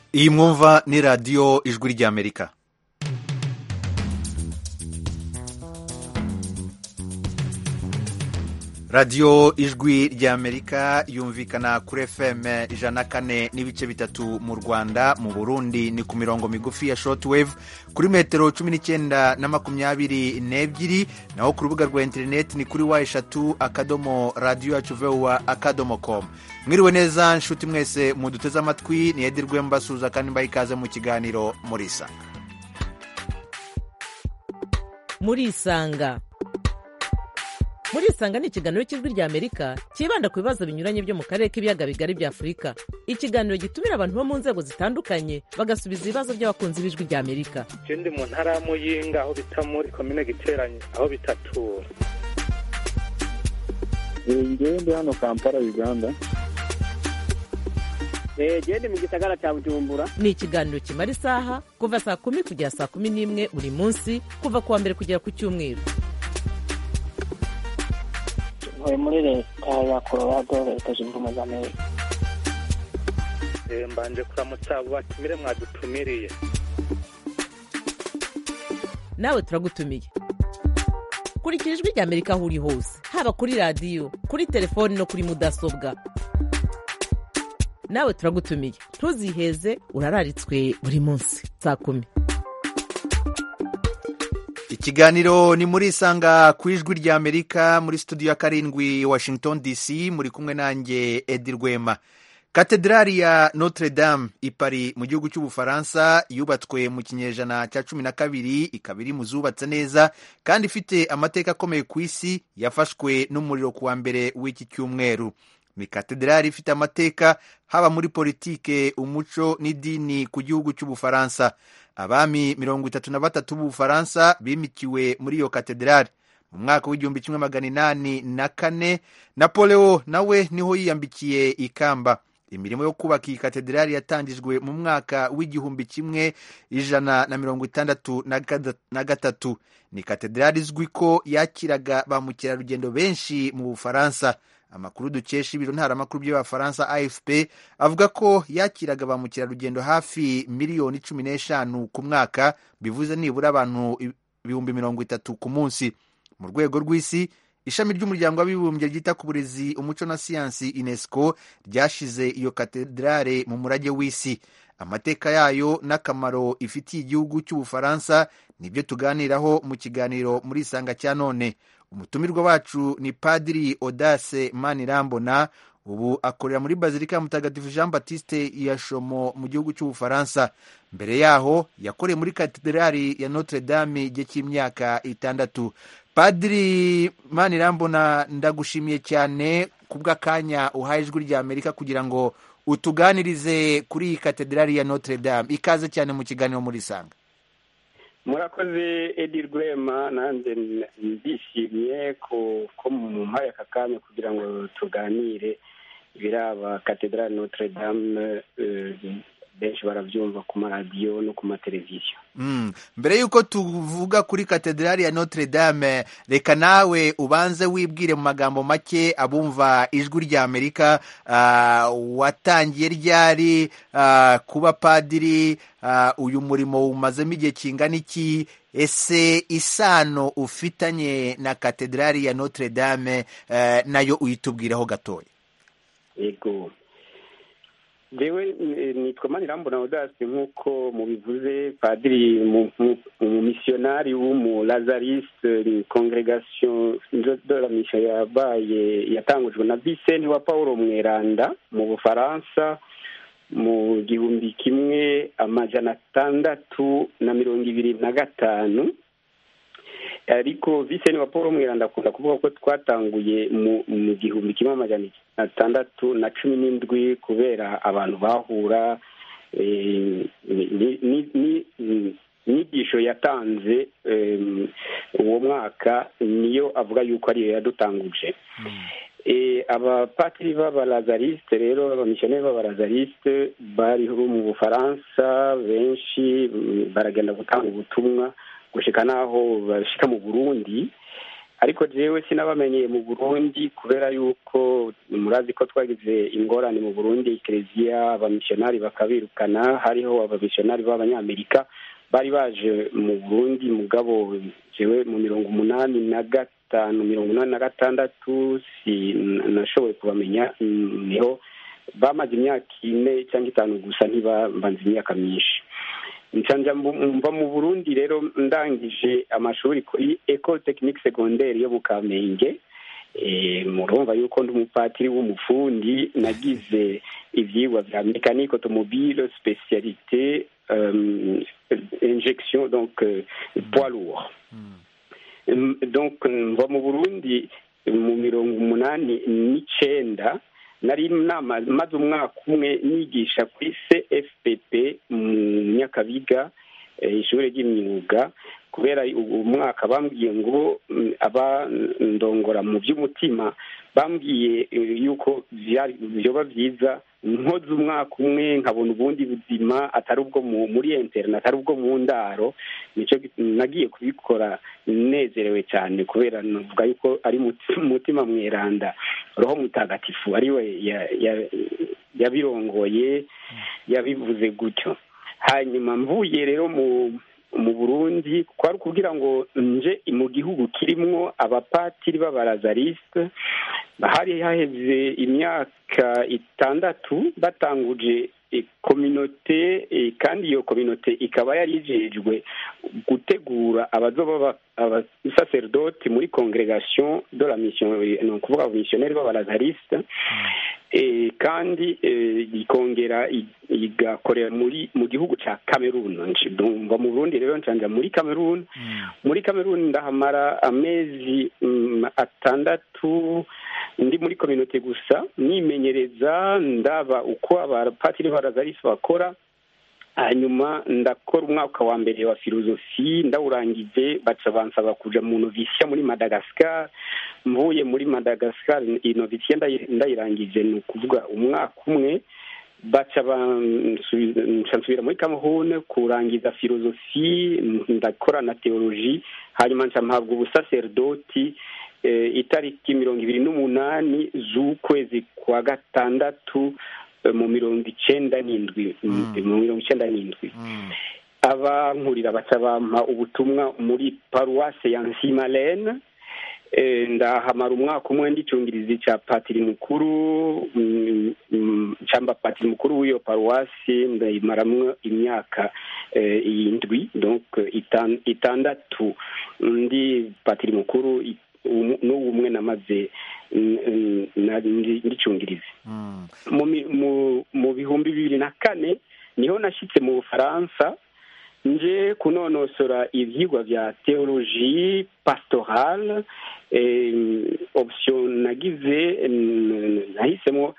iyi mwumva ni radiyo ijwi ry'amerika radiyo ijwi ry'amerika yumvikana kuri fm ijana na kane n'ibice bitatu mu rwanda mu burundi ni ku mirongo migufi ya shortwave kuri metero cumi n'icyenda na makumyabiri n'ebyiri naho ku rubuga rwa interineti ni kuri wa eshatu akadomo radiyo yacu vuba akadomo komu mwiriwe neza nshuti mwese muduteze amatwi ni edi rwembasuza kandi mbaha ikaze mu kiganiro murisa murisanga murisanga ni ikiganiro cy'ijwi ry'amerika cyibanda ku bibazo binyuranye byo mu karere k'ibiyaga bigari bya afurika ikiganiro gitumira abantu bo mu nzego zitandukanye bagasubiza ibibazo by'abakunzi b'ijwi ry'amerika je ndi mu ntara ya muyinga aho bita muri komine giteranye aho bitatura ngewe ndi hano kampala uganda gende mu gisagara cya bujumbura ni ikiganiro kimara isaha kuva saa kumi kugera saa kumi n'imwe buri munsi kuva ku wa mbere kugera ku cyumweru ntuye muri leta ya colorado leta zunze ubumwe za amerika Eh, mbanje kuramutsa abo batumire mwadutumiriye nawe turagutumiye kurikira ijwi ry'amerika aho uri hose haba kuri radiyo kuri telefoni no kuri mudasobwa nawe turagutumiye ntuziheze urararitswe buri munsi saa kumi ikiganiro ni muri isanga ku ijwi ry'amerika muri studio ya karindwi washington dc muri kumwe nanjye edi rwema katedrali ya notre dame i Paris mu gihugu cy'ubufaransa yubatswe mu kinyejana cya cumi na kabiri ikaba iri mu zubatse neza kandi ifite amateka akomeye ku isi yafashwe n'umuriro ku wa mbere w'iki cyumweru ni katedrali ifite amateka haba muri politike umuco n'idini ku gihugu cy'ubufaransa abami mirongo itatu na batatu b'ubufaransa bimikiwe muri iyo katedrali mu mwaka w'igihumbi kimwe magana inani na kane napoleo nawe niho yiyambikiye ikamba imirimo yo kubaka iyi katedrali yatangijwe mu mwaka w'igihumbi kimwe ijana na mirongo itandatu na gada- na gatatu ni katedrali izwi ko yakiraga ba mukerarugendo benshi mu bufaransa amakuru dukesha ibiro ntaramakuru by'abafaransa afp avuga ko yakiraga ba mukerarugendo hafi miliyoni cumi n'eshanu ku mwaka bivuze nibura abantu ibihumbi mirongo itatu ku munsi mu rwego rw'isi ishami ry'umuryango w'abibumbye ryita ku burezi umuco na siyansi unesco ryashize iyo katedrale mu murage w'isi amateka yayo n'akamaro ifitiye igihugu cy'ubufaransa nibyo tuganiraho mu kiganiro muri isanga cya none umutumirwa wacu ni padiri odase manirambona ubu akorera muri bazilika ya mutagatifu jean baptiste ya shomo mu gihugu cy'ubufaransa mbere yaho yakoreye muri katedrali ya notre dame igihe cy'imyaka itandatu padiri manirambona ndagushimiye cyane ku bw'akanya uhaye ijwi rya amerika kugira ngo utuganirize kuri iyi katedrali ya notre dame ikaze cyane mu kiganiro muri sanga murakoze edi rwema nanjye ndishimye ko ko mu mpaye aka kanya kugira ngo tuganire ibiraba katedrali notre dame eh, benshi barabyumva ku maradiyo no ku mateleviziyo Mm. mbere y'uko tuvuga kuri katedrali ya notre dame reka nawe ubanze wibwire mu magambo make abumva ijwi rya amerika ah, watangiye ryari ah, kuba padiri ah, uyu murimo umazemo igihe kingana iki ese isano ufitanye na katedrali ya notre dame eh, nayo uyitubwiraho gatoya yego jewe eh, nitwa manirambona odasi nk'uko mubivuze padiri mu- mu- umumisiyonari w'umulazariste congregation de la mission yabaye yatangujwe na Vincent wa Paulo Mweranda mu Bufaransa mu gihumbi kimwe amajana atandatu na mirongo ibiri na gatanu ariko Vincent wa Paul Mweranda akunda kuvuga ko twatanguye mu mu gihumbi kimwe amajana atandatu na cumi n'indwi kubera abantu bahura eh, ni- ni- ni- ni- inyigisho yatanze em, uwo mwaka niyo avuga yuko ariyo yadutanguje Eh, abapatiri b'abalazariste rero abamisiyoneri b'abalazariste bariho mu bufaransa benshi mm, baragenda gutanga ubutumwa gushika n'aho bashika mu burundi ariko jewe sinabamenyeye mu burundi kubera yuko murazi ko twagize ingorane mu burundi ekereziya abamisiyonari bakabirukana hariho abamisiyonari b'abanyamerika bari baje mu burundi mugabo jewe mu mirongo umunani na gatanu mirongo inani na gatandatu sinashoboye kubamenya niho bamaze imyaka ine cyangwa itanu gusa ntibambanze imyaka myinshi nsanja mva mu burundi rero ndangije amashuri kuri ecole technique secondaire yo mu kamenge murumva yuko ndi umupatiri w'umufundi nagize ivyigwa vya mécanique automobile spécialité injection donc poids lourd donc mva mu burundi mu mirongo umunani n'icenda nari maze umwaka umwe nigisha kuri cfpp mu nyakabiga ishuri ry'imyuga kubera umwaka bambwiye ngo abandongora mu by'umutima bambwiye yuko byoba byiza nkoze umwaka umwe nkabona ubundi buzima atari ubwo muri internet atari ubwo mu ndaro nicyo nagiye kubikora nezerewe cyane kubera navuga yuko ari umutima mweranda roho mutagatifu ariwe yabirongoye yabivuze gutyo hanyuma mvuye rero mu mu burundi kwari ukubwira ngo nje mu gihugu kirimwo abapatiri b'abarazarisite hari haheze imyaka itandatu batanguje kominote kandi iyo kominote ikaba yari ijejwe gutegura abazoba abasaserdoti muri congregation de la mission ni ukuvuga abamisiyoneri b'abarazarisite kandi ikongera igakorera muri mu gihugu cya cameroon mva mu burundi rero ncanja muri cameroon muri cameroon ndahamara amezi atandatu ndi muri kominote gusa nimenyereza ndaba uko abapatiri b'arazarisi bakora hanyuma ndakora umwaka wa mbere wa filozofi ndawurangije baca bansaba kuja mu novisiya muri madagascar mvuye muri madagascar inovisiya ndayirangije ni ukuvuga umwaka umwe baca nsubira muri cameroon kurangiza filozofi ndakora na teoloji hanyuma nca mpabwa ubusaserdoti itariki mirongo ibiri n'umunani z'ukwezi kwa gatandatu mu mirongo icenda n'indwi mu mirongo icenda n'indwi abankurira baca bampa ubutumwa muri paruwase ya nsimalene ndahamara umwaka umwe ndicungiriza icya patiri mukuru cyangwa patiri mukuru w'iyo paruwasi ndayimaramwo imyaka indwi donc itandatu ndi patiri mukuru n'ubu umwe namaze ndicungiriza mu bihumbi bibiri na kane niho nashyitse mu bufaransa nje kunonosora ibyigwa bya teoloji pasitorale option nagize nahisemo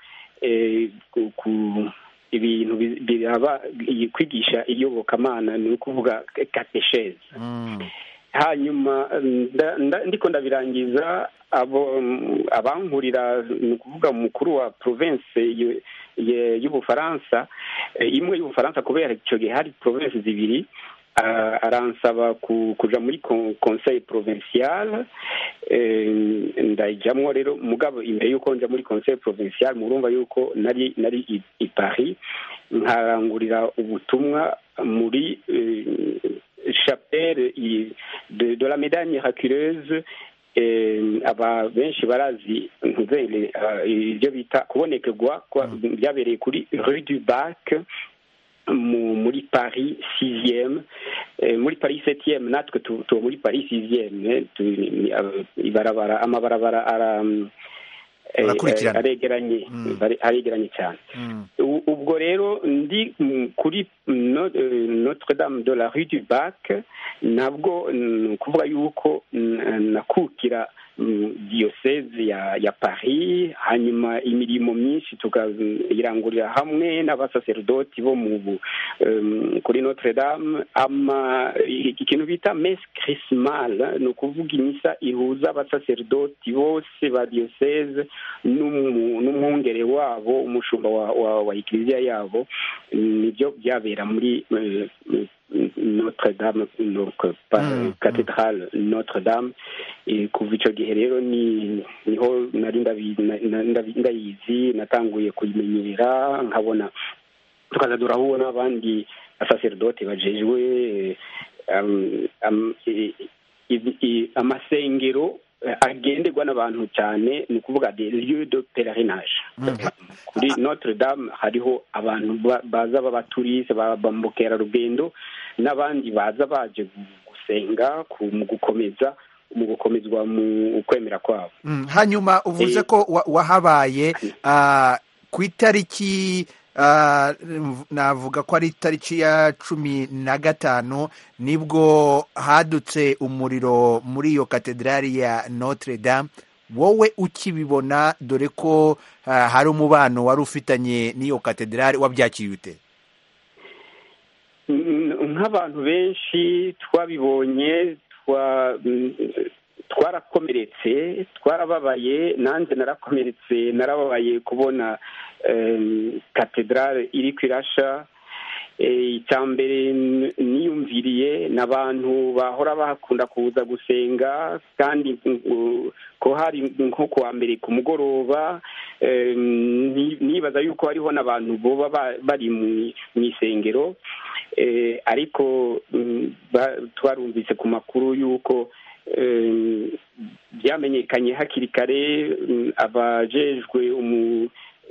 ibintu biraba kwigisha iyobokamana ni ukuvuga katesheze hanyuma ndiko ndabirangiza abo abankurira ni ukuvuga umukuru wa province y'ubufaransa imwe y'ubufaransa kubera icyo gihe hari province zibiri aransaba kuja muri conseil provincial ndayijamwo rero mugabo imbere y'uko nja muri conseil provincial murumva yuko nari nari i paris nkarangurira ubutumwa muri chapelle de, de la médaille miraculeuse aba benshi barazi ibyo bita kubonekerwa byabereye kuri rue du bac muri paris sixième muri paris septième natwe tuba muri paris sixième ibarabara amabarabara ara aregeranye aregeranye cyane ubwo rero ndi kuri notre dame de la rue du bac nabwo ni ukuvuga yuko nakukira diyoseze ya ya paris hanyuma imirimo myinshi tukayirangurira hamwe n'abasaserdoti bo mu kuri notre dame ama ikintu bita messe chrismale ni ukuvuga imisa ihuza abasaserdoti bose ba diyoseze n'umwungere wabo umushumba wa wa, wa ikiliziya yabo nibyo byabera muri notre dame donc pa- Mm, cathédrale notre dame Eh, kuva icyo gihe rero ni niho nari ndabi- na- na- ndabi- ndayizi natanguye kuyimenyera nkabona tukaza turahura n'abandi basaseridoti bajejwe eh, am- am- i- i- i- amasengero eh, agenderwa n'abantu cyane ni ukuvuga des lieux de pèlerinage kuri notre dame hariho abantu ba- baza b'abaturise ba ba mukerarugendo n'abandi baza baje gusenga ku- mu gukomeza mu gukomezwa mu kwemera kwabo Mm, hanyuma uvuze Eh. ko wa- wahabaye ah, ku itariki ah, navuga ko ari itariki ya cumi na gatanu nibwo hadutse umuriro muri iyo katedrali ya notre dame wowe ukibibona dore ko ah, hari umubano wari ufitanye n'iyo katedrali wabyakiriye ute Mm, nk'abantu benshi twabibonye twa mm, twarakomeretse twarababaye nanjye narakomeretse narababaye kubona em, katedrale iri kwirasha Eh, icya mbere n- niyumviriye ni abantu bahora bakunda kuza gusenga kandi mm, ko hari nko kuwa mbere ku mugoroba em, ni- nibaza yuko hariho n'abantu boba ba- bari mu mu isengero eh, ariko mm, ba- twarumvise ku makuru y'uko em, byamenyekanye hakiri kare mm, abajejwe umu-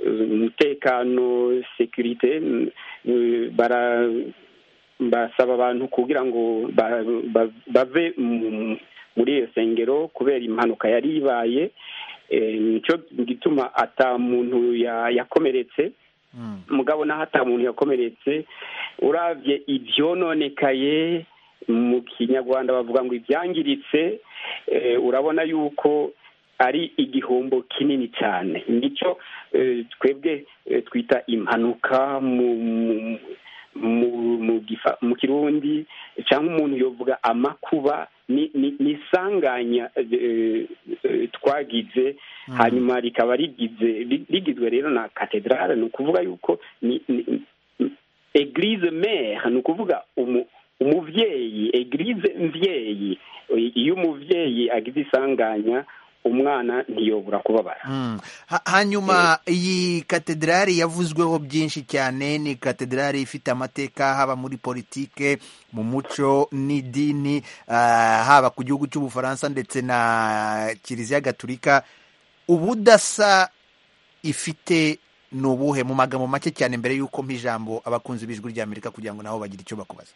umutekano sekirite mm, eh, bara basaba abantu kugira ngo ba- ba- bave mu- muri iyo sengero kubera impanuka yari ibaye Eh, nicyo gituma ata muntu ya- yakomeretse Mm. mugabo naho ata muntu yakomeretse uravye ivyononekaye mu kinyarwanda bavuga ngo ibyangiritse eh, urabona yuko ari igihombo kinini cyane nicyo eh, twebwe eh, twita impanuka mu mu- mu mu gifa- mu kirundi cyangwa umuntu yovuga amakuba ni ni ni isanganya eh, eh, twagize hanyuma rikaba rigize ri- rigizwe rero na katedrale ni ukuvuga yuko ni ni- ni- eglise mère ni ukuvuga umu- umuvyeyi eglise mvyeyi iyo umuvyeyi agize isanganya umwana ntiyobora kubabara Mm. Ha- hanyuma iyi katedrali yavuzweho byinshi cyane ni katedrali ifite amateka haba muri politike mu muco n'idini ah, haba ku gihugu cy'ubufaransa ndetse na kiliziya gatulika ubudasa ifite ni ubuhe mu magambo make cyane mbere y'uko mpa ijambo abakunzi b'ijwi ry'amerika kugira ngo nabo bagire icyo bakubaza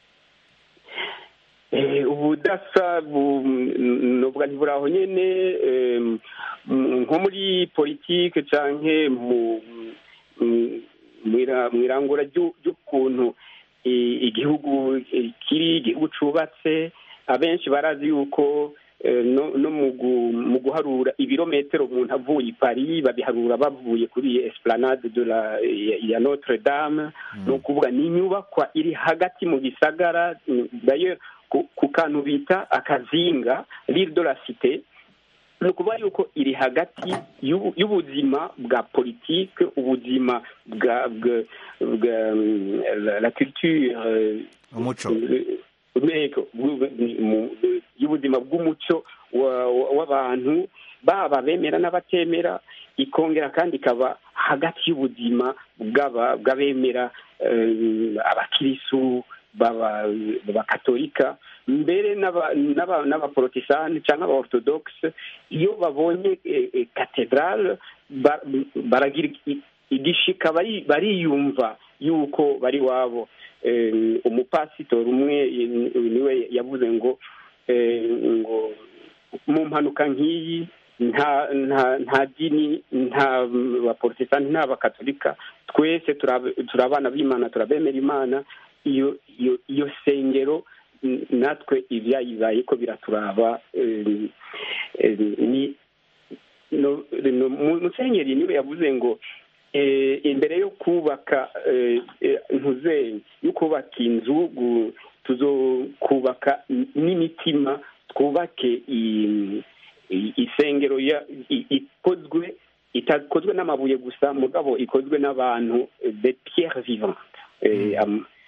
Eh, ubudasa bu- nubwo ntiburi aho nyene em, m- nko muri politike canke mu m- mwira- mwirangura ryu- ry'ukuntu i- igihugu eh, kiri igihugu cubatse abenshi barazi yuko eh, no no mu gu- mu guharura ibirometero umuntu avuye i paris babiharura bavuye kuri esplanade de la ya- ya notre dame ni ukuvuga ni inyubakwa iri hagati mu gisagara d'ailleurs ku- ku kantu bita akazinga l'île de la cité ni ukuvuga yuko iri hagati y'ubu- y'ubuzima bwa politike ubuzima bwa bwa bwa mm, la- la culture euh, umuco Ntego, bw- mu- y'ubuzima bw'umuco wa- wa- w'abantu baba bemera n'abatemera ikongera kandi ikaba hagati y'ubuzima bw'aba- bw'abemera eh, abakirisu baba- b'abakatolika mbere n'aba- n'aba- n'abaporotesani cyangwa abaorthodoxe iyo babonye eh, eh, katedrale ba- baragira i- igishika bari- bariyumva yuko bari wabo eh, umupasitori umwe eh, niwe yavuze ngo eh, ngo mu mpanuka nk'iyi nta nta nta dini nta baporotesitanti nta bakatolika twese turab- turi abana b'imana turabemera imana iyo iyo iyo sengero n- natwe ibyayibaye ko biraturaba eh, eh, ni no- no- mu- musenyeri niwe yavuze ngo eh, imbere yo kubaka eh, eh, ntuze yo kubaka inzu gu- tuzokubaka n- n'imitima twubake i- i- isengero ya- i- ikozwe itakozwe n'amabuye gusa mugabo ikozwe n'abantu eh, de pierre vivante Eh, am-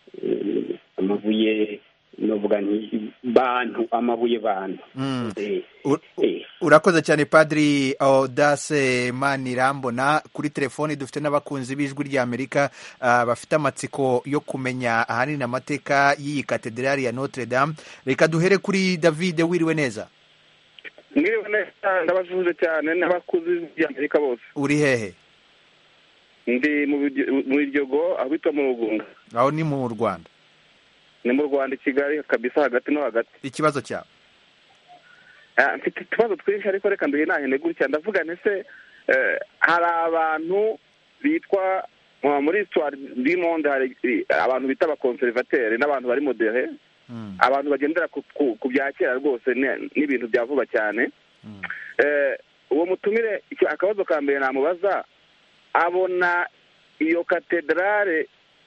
eh, amabuye novuga nti bantu amabuye bantu Mm. Eh, U- eh, urakoze cyane padiri audace manirambona kuri telefoni dufite n'abakunzi b'ijwi ry'amerika ah, bafite amatsiko yo kumenya ahanini amateka y'iyi katedrali ya notre dame reka duhere kuri david wiriwe neza mwiriwe neza ndabasuhuje cyane n'abakuzi by'amerika bose uri hehe ndi mu Biryo- mu biryogo aho bitwa mu rugunga aho ni mu rwanda ni mu rwanda i kigali kabisa hagati no hagati ikibazo cyawe Ah, mfite utubazo twinshi ariko reka nduhe nahene gutya ndavuga ntese eh, hari abantu bitwa uh, muri histoire du monde hari eh, abantu bita abakonservateri n'abantu bari modere Mm, abantu bagendera ku, ku, ku bya kera rwose ni- n'ibintu bya vuba cyane mm. eh, uwo mutumire icyo akabazo ka mbere namubaza abona iyo katedrale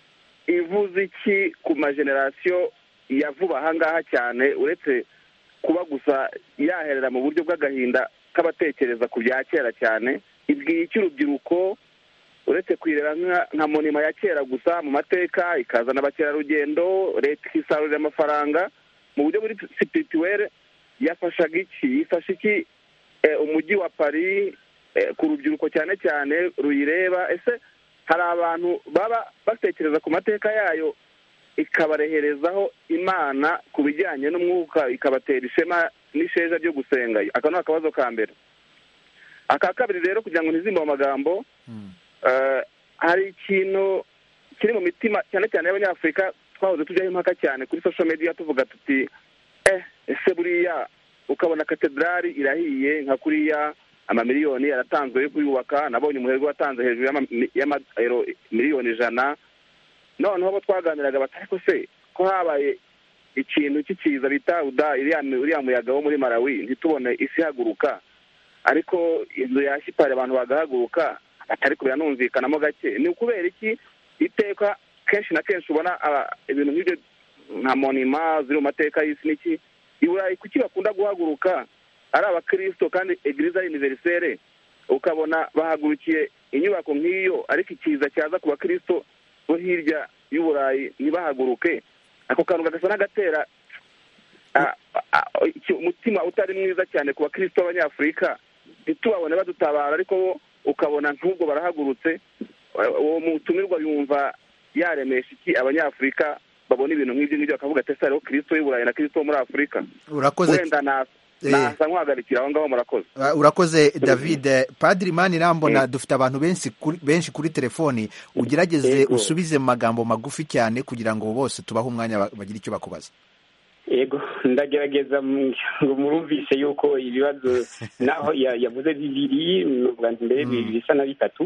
ivuze iki ku majenerasiyo ya vuba ahangaha cyane uretse kuba gusa yaherera mu buryo bw'agahinda k'abatekereza ku bya kera cyane ibwiye iki urubyiruko uretse kwirera nka- nka monima ya kera gusa mu mateka ikazana abakerarugendo leta ikisarurira amafaranga mu buryo buri sipirituwere yafashaga iki yifasha iki eh, umujyi wa paris eh, ku rubyiruko cyane cyane ruyireba ese hari abantu baba batekereza ku mateka yayo ikabareherezaho imana ku bijyanye n'umwuka ikabatera ishema n'isheja ryo gusenga aka ni akabazo ka mbere aka kabiri rero kugira ngo ntizimbe mu magambo Mm. eh, hari ikintu kiri mu mitima cyane cyane y'abanyafurika twahoze tujyaho impaka cyane kuri social media tuvuga tuti eh ese buriya ukabona katedrali irahiye nka kuriya amamiliyoni yaratanzwe yo kuyubaka nabonye umuherwe watanze hejuru y'ama- y'amayero miliyoni ijana noneho abo twaganiraga bati ariko se ko habaye ikintu cy'ikiza bita uda iriya uriya muyaga wo muri malawi ntitubone isi ihaguruka ariko inzu ya shipari abantu bagahaguruka ariko biranumvikanamo gake ni ukubera iki iteka kenshi na kenshi ubona aba- ibintu nk'ibyo nka monima ziri mu mateka y'isi n'iki i burayi kuki bakunda guhaguruka ari abakirisito kandi egiriza ari univerisere ukabona bahagurukiye inyubako nk'iyo ariko ikiza cyaza ku bakirisito bo hirya y'uburayi ntibahaguruke ako kantu gagasa n'agatera ah, ah, iki- umutima utari mwiza cyane ku bakirisito b'abanyafurika ntitubabone badutabara ariko bo ukabona nk'ubwo barahagurutse uwo mutumirwa yumva yaremesha iki abanyafurika babona ibintu nk'ibyo ngibyo bakavuga ati ese hariho kirisito y'u burayi na kirisito wo muri afurika urakoze wenda na- Eh. nasa nk'uhagarikira aho ngaho murakoze Uh, urakoze david padiri mani irambona dufite abantu benshi kuri, benshi kuri telefoni ugerageze Yego. usubize mu magambo magufi cyane kugira ngo bose tubahe umwanya ba- bagire icyo bakubaza yego ndagerageza mu- ngo murumvise yuko ibibazo naho ya- yavuze bibiri nuvuga nti mbere bibiri bisa na bitatu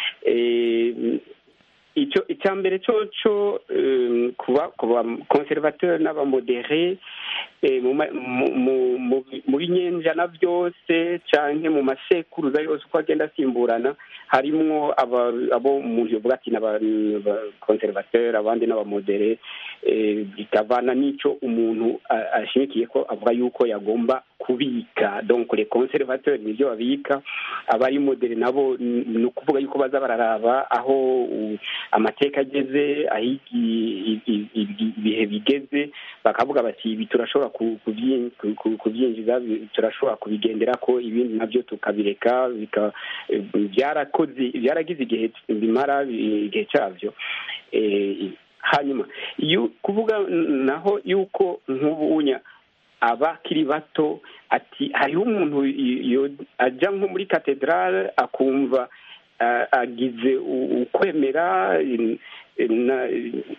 Eh, icyo icya mbere cyo cyo eh, kuba kuba conservateur n'abamodere eh, mu ma- mu- mu- mu- mu binyenjana byose canke mu masekuruza yose uko agenda asimburana harimwo aba- abo umuntu yovuga ati n'abakonservateur abandi n'abamodere eh, bikavana n'ico umuntu a- ashimikiye ko avuga yuko yagomba kubika donc les conservateurs nivyo babika abari modere nabo n- ni ukuvuga yuko baza bararaba aho u- amateka ageze aho igi- i- i- i- ibihe bigeze bakavuga bati ibi turashobora ku- kubyi- ku- ku- kubyinjiza bi- turashobora kubigendera ko ibindi nabyo tukabireka bika- eh, byarakoze byaragize igihe bimara eh, igihe cyabyo Eh, hanyuma yu- kuvuga naho yuko nk'ubunya abakiri bato ati hariho umuntu y- yo- ajya nko muri katedrale akumva ah, agize u- ukwemera in- na-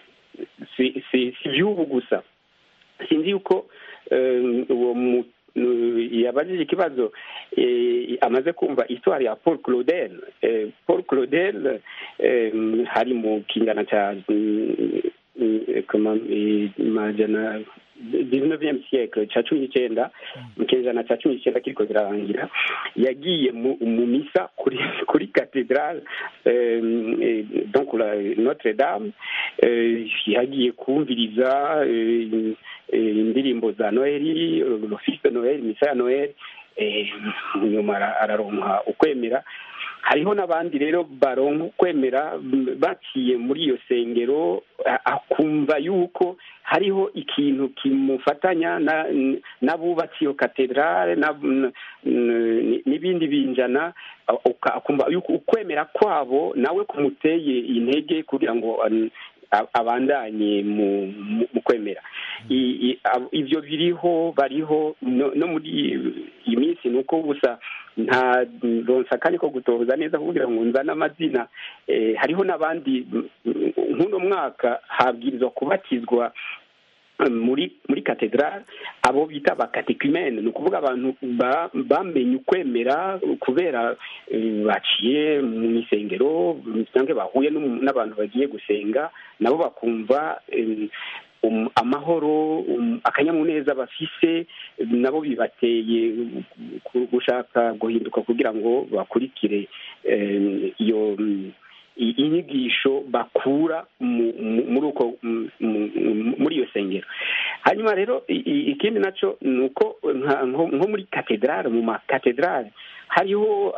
si si si iby'ubu gusa sinzi yuko eh, uwo mu eh, yabajije ikibazo eh, amaze kumva histoire ya paul claudel Eh, paul claudel eh, hari mu kinyana cya mm, mm, comment, eh, majana 19e siècle cya cumi n'icyenda mu kinyejana cya cumi n'icyenda kiriko kirarangira yagiye mu mu misa kuri kuri cathedrale eh, eh, donc la notre dame eh, yagiye kumviriza eh, eh, indirimbo za noheli l'office de noheli misa ya noheli nyuma araronka ukwemera hariho n'abandi rero baronka ukwemera baciye muri iyo sengero akumva yuko hariho ikintu kimufatanya n'abubatsi iyo katedrale n'ibindi binjana akumva yuko ukwemera kwabo nawe kumuteye intege kugira ngo abandanye mu kwemera ibyo biriho bariho no muri iyi minsi ni uko gusa nta ronsa akanya ko gutoza neza kugira ngo nzane amazina hariho n'abandi nk'uno mwaka habwirizwa kubatizwa muri muri katedrale abo bita abakatekumene ni ukuvuga abantu bamenye ukwemera kubera baciye mu isengero cyangwa bahuye n'abantu bagiye gusenga nabo bakumva amahoro akanyamuneza bafise nabo bibateye gushaka guhinduka kugira ngo bakurikire iyo inyigisho bakura muri uko muri iyo sengero hanyuma rero ikindi nacyo ni uko nko muri katedrale mu makatedrale hariho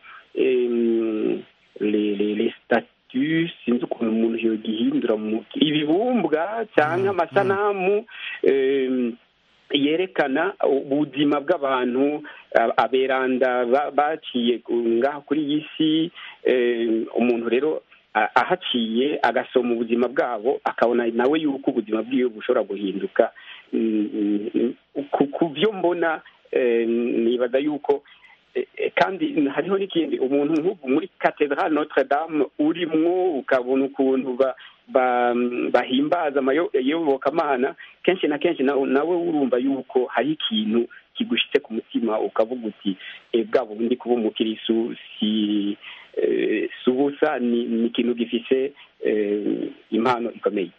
le statu sinzi ukuntu umuntu yogihindura mu ibibumbwa cyangwa amasanamu yerekana ubuzima bw'abantu aberanda baciye ngaha kuri iyi si umuntu rero ahaciye agasoma ubuzima bwabo akabona nawe yuko ubuzima bwiwe bushobora guhinduka ku byo mbona nibaza yuko kandi hariho n'ikindi umuntu nk'ubu muri katedrale notre dame urimwo ukabona ukuntu bahimbaza amayobokamana kenshi na kenshi nawe urumva yuko hari ikintu kigushyitse ku mutima ukavuga uti bwa bundi kuba umukirisu si si ubusa ni ikintu gifise impano ikomeye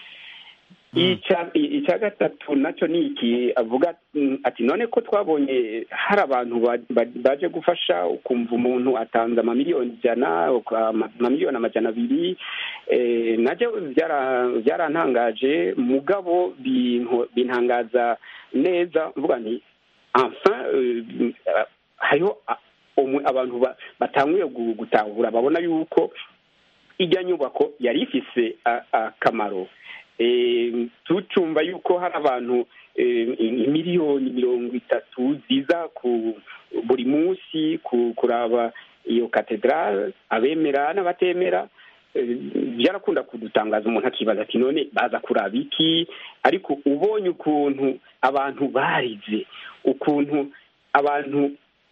icya gatatu nacyo ni iki avuga ati none ko twabonye hari abantu baje gufasha ukumva umuntu atanze amamiliyoni ijana amamiliyoni amajana abiri nabyo byarantangaje mugabo bintangaza neza mvuga nti enfin hariho abantu batanguye gutahura babona yuko ijya nyubako yari ifise akamaro tucumva yuko hari abantu miliyoni mirongo itatu ziza ku buri munsi kuraba iyo katedrale abemera n'abatemera byarakunda kudutangaza umuntu akibaza ati none baza kuraba iki ariko ubonye ukuntu abantu barize ukuntu abantu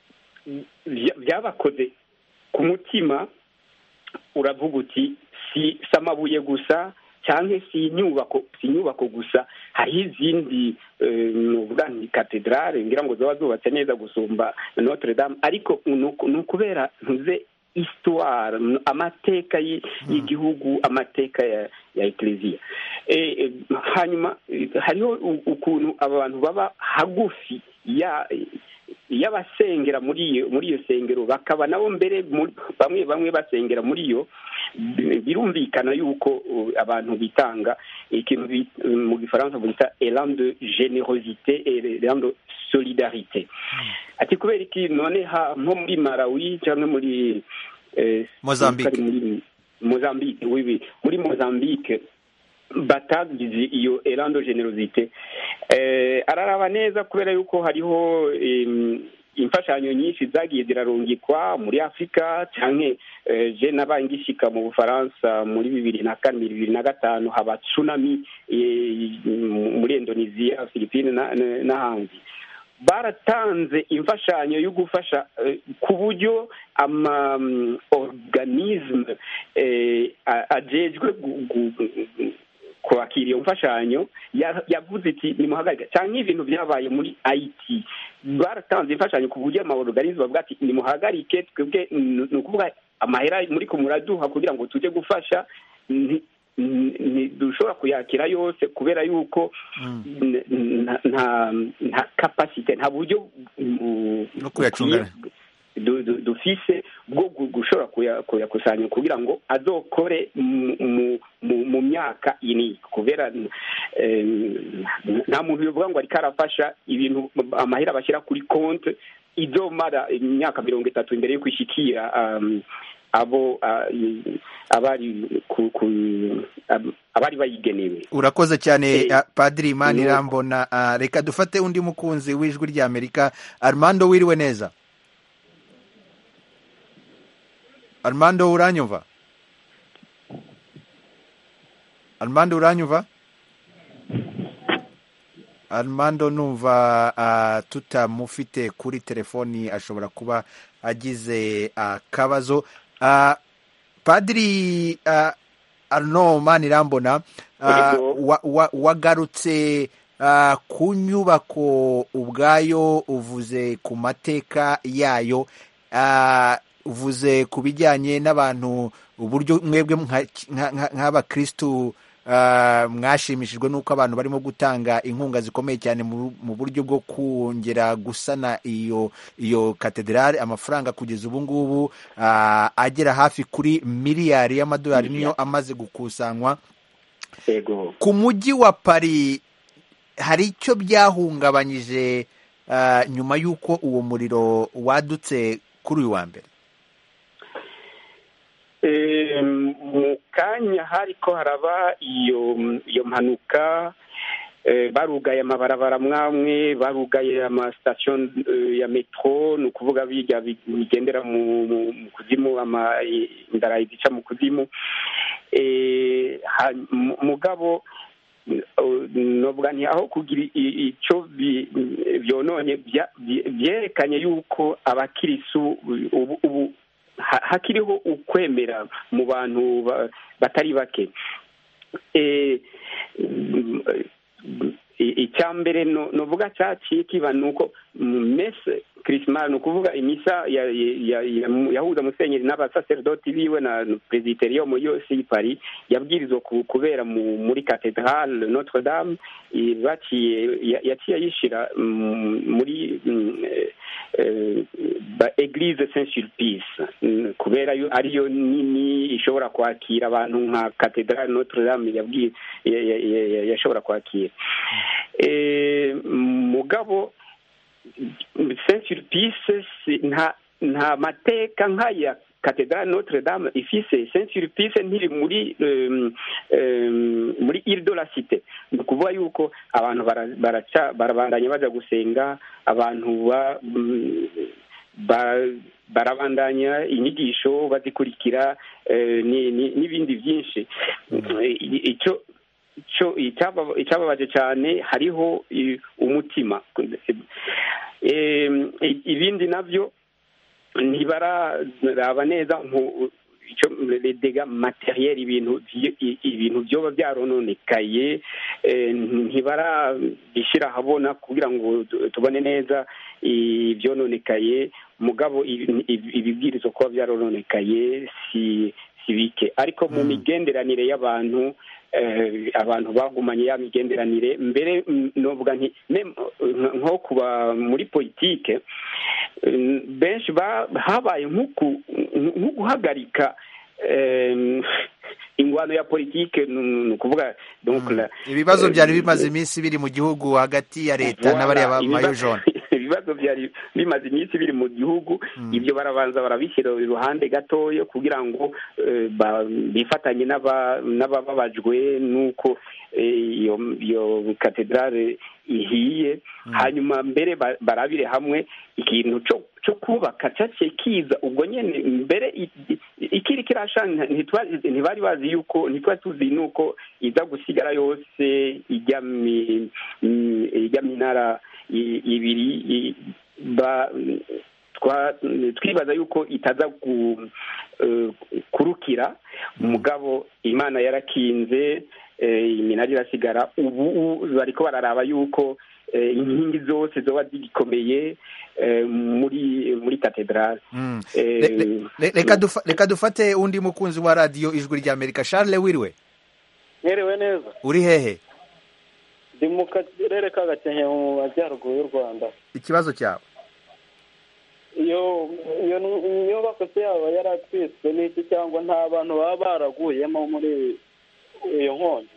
byabakoze ku mutima uravuga uti si amabuye gusa cyangwa si inyubako si inyubako gusa hariho izindi nuvuga ni katedrale ngira ngo ziba zubatse neza gusumba notre dame ariko ni ukubera ntuze histoire amateka y'igihugu amateka ya ya eklezia hanyuma hariho ukuntu abantu baba hagufi ya y'abasengera muri iyo muri iyo sengero bakaba nabo mbere bamwe bamwe basengera muri iyo birumvikana yuko abantu bitanga ikintu mu gifaransa bita elan de generosite elan de solidarite ati kubera iki none nko muri malawi cyangwa muri mozambique mozambique wiwi muri mozambique batagize iyo elan de generosite araraba neza kubera yuko hariho imfashanyo nyinshi zagiye zirarungikwa muri afurika cyane je nabaye ngishika mu bufaransa muri bibiri na kane bibiri na gatanu haba tsunami muri indonesia philippine n'ahandi baratanze imfashanyo yo gufasha ku buryo ama organisme ajejwe kwakira iyo mfashanyo yavuze iti nimuhagarike cyangwa ibintu byabaye muri ayiti baratanze imfashanyo ku buryo amaorganisme bavuga ati nimuhagarike twebwe ni ukuvuga amahera muri ko muraduha kugira ngo tujye gufasha dushobora kuyakira yose kubera yuko nta kapasite nta buryo no kuyacunga dufise bwo gushobora kuyakusanya kugira ngo azokore mu myaka ini kubera nta muntu bivuga ngo ariko arafasha ibintu amahera bashyira kuri konti izomara imyaka mirongo itatu imbere y'uko ishikira um, abo uh, i- abari ku, ku, ab- abari bayigenewe urakoze cyane Eh, ah, padiri imana nuko. irambona Ah, reka dufate undi mukunzi w'ijwi ry'amerika armando wiriwe neza armando uranyumva armando uranyumva armando numva ah, tutamufite kuri telefoni ashobora kuba agize akabazo Ah, padiri ah, arno manirambona ah, Yego. wa- wa- wagarutse ah, ku nyubako ubwayo uvuze ku mateka yayo ah, uvuze ku bijyanye n'abantu uburyo mwebwe nka- nka- nka- nk'abakristu ah, mwashimishijwe n'uko abantu barimo gutanga inkunga zikomeye cyane mu mu buryo bwo kongera gusana iyo iyo katedrali amafaranga kugeza ubu ngubu ah, agera hafi kuri miliyari y'amadolari niyo amaze gukusanywa yego ku mujyi wa Paris hari icyo byahungabanyije ah, nyuma y'uko uwo muriro wadutse kuri uyu wa mbere Eh, mu kanya hariko haraba iyo iyo mpanuka eh, barugaye amabarabara mwamwe barugaye amasitasiyo eh, ya metro ni ukuvuga bijya bi- bigendera mu mu- mu kuzimu ama indarayi zica mu kuzimu Eh, ha- mu- mugabo novuga nti aho kugira i- ico bi- byononye bya- bye- byerekanye yuko abakirisu ubu ubu ha- hakiriho ukwemera mu bantu ba- batari bake Eh, mm, i- icya mbere no- novuga cyaciye kiba ni uko mm, mese kirisima ni ukuvuga imisa ya- ya- ya- yahuza musenyeri n'abasaserdoti biwe na presbyterium yose y'i paris yabwirizwa ku- kubera mu- muri cathedrale notre dame i- baciye ya- yaciye ayishira mm, muri mm, eh, eh, ba eglise saint sulpice Mm, kubera yo ariyo nini ishobora kwakira abantu nka cathedrale notre dame yabwiye ya- ya- ya- ya- yashobora kwakira Eh, mugabo saint sulpice si- nta nta mateka nk'aya cathedrale notre dame ifise saint sulpice ntiri muri um, um, muri ile de la cité ni ukuvuga yuko abantu bara- baraca barabandanya baja gusenga abantu ba mm, ba- barabandanya inyigisho bazikurikira eh, ni- ni- n'ibindi byinshi I- icyo icyo icyaba- icyababaje cyane hariho i- umutima Em, i- ibindi nabyo ntibararaba neza nku- icyo dega materiel ibintu vy- i- ibintu byoba byarononekaye eh, ntibarabishyira ahabona kugira ngo tu- tubone neza ibyononekaye mugabo ibi- ibi- ibibwirizwa kuba byarononekaye si si bike ariko mu Mm. migenderanire y'abantu eh, abantu bagumanye ya migenderanire mbere mm, novuga nti mem- nko kuba muri politike eh, benshi ba- habaye nk'uku- nko guhagarika eh, ingwano ya politike ni ukuvuga donc la- ibibazo eh, byari bimaze iminsi biri mu gihugu hagati ya leta Voilà, n'abariya ba ibibazo- mayojone ibibazo byari bimaze iminsi biri mu gihugu ibyo barabanza barabishyira iruhande gatoya kugira ngo eh, ba- bifatanye n'aba- n'abababajwe n'uko eh, iyo iyo katedrale ihiye hanyuma mbere ba- barabire hamwe ikintu cyo cyo kubaka cyaciye kiza ubwo nyene mbere i- i- ikiri kirasha ntitwa- ntibari bazi yuko ntitwari tuzi nuko iza gusigara yose ijya mi- mi- ijya minara i- ibiri i- ba twa- twibaza yuko itaza ku- eh, kurukira umugabo imana yarakinze eh, iminara irasigara ubu ubu bariko bararaba yuko eh, inkingi zose zoba zigikomeye eh, muri muri katedrale Mm. Eh, Le- le- le- reka dufa- reka dufate undi mukunzi wa radiyo ijwi ry'amerika charles wiriwe mwerewe neza uri hehe ndi mu karere ka gakenke mu majyaruguru y'u rwanda ikibazo cyawe iyo iyo nyubako se yaba yaratwiswe n'iki cyangwa nta bantu baba baraguyemo muri iyo nkongi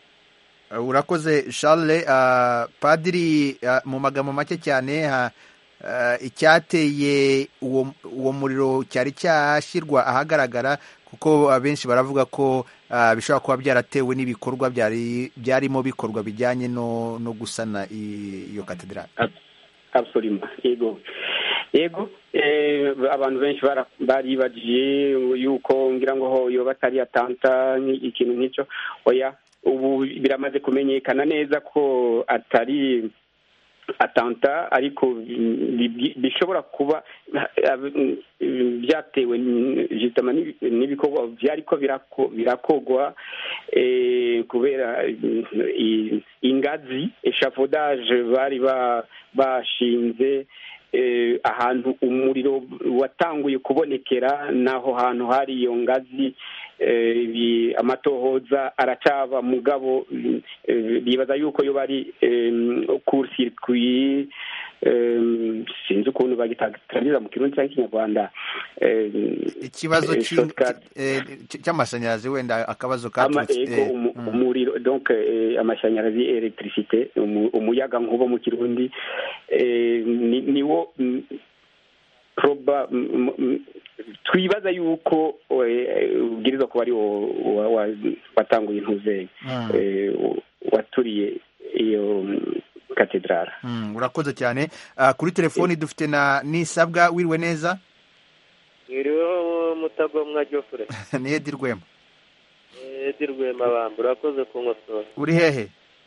Uh, urakoze charles uh, padiri uh, mu magambo make cyane ha- icyateye uwo muriro cyari cyashyirwa ahagaragara kuko abenshi baravuga ko bishobora kuba byaratewe n'ibikorwa byarimo bikorwa bijyanye no gusana iyo katedrali absolument yego yego abantu benshi baribajije yuko ngira ngo yoba atari atanta ikintu nk'icyo oya ubu biramaze kumenyekana neza ko atari atanta ariko bishobora kuba byatewe n'ibikorwa byariko birakogwa kubera ingazi eshafodage bari bashinze ahantu umuriro watanguye kubonekera n'aho hantu hari iyo ngazi amatohoza aracaba mugabo bibaza yuko yo bari kurusirikwi sinzi ukuntu bagitangiriza mu kirundi cyangwa ikinyarwanda ikibazo cy'amashanyarazi wenda akabazo katurutse umuriro donc amashanyarazi electricité umuyaga nkuba mu kirundi niwo proba twibaza yuko ubwirizwa kuba ari watanguye intuzeye waturiye iyo katedrali urakoze cyane kuri telefoni dufite na nisabwa wiriwe neza mwiriweho mutagomwa jofure ni edi rwema edi rwema bamba urakoze kunkosora uri hehe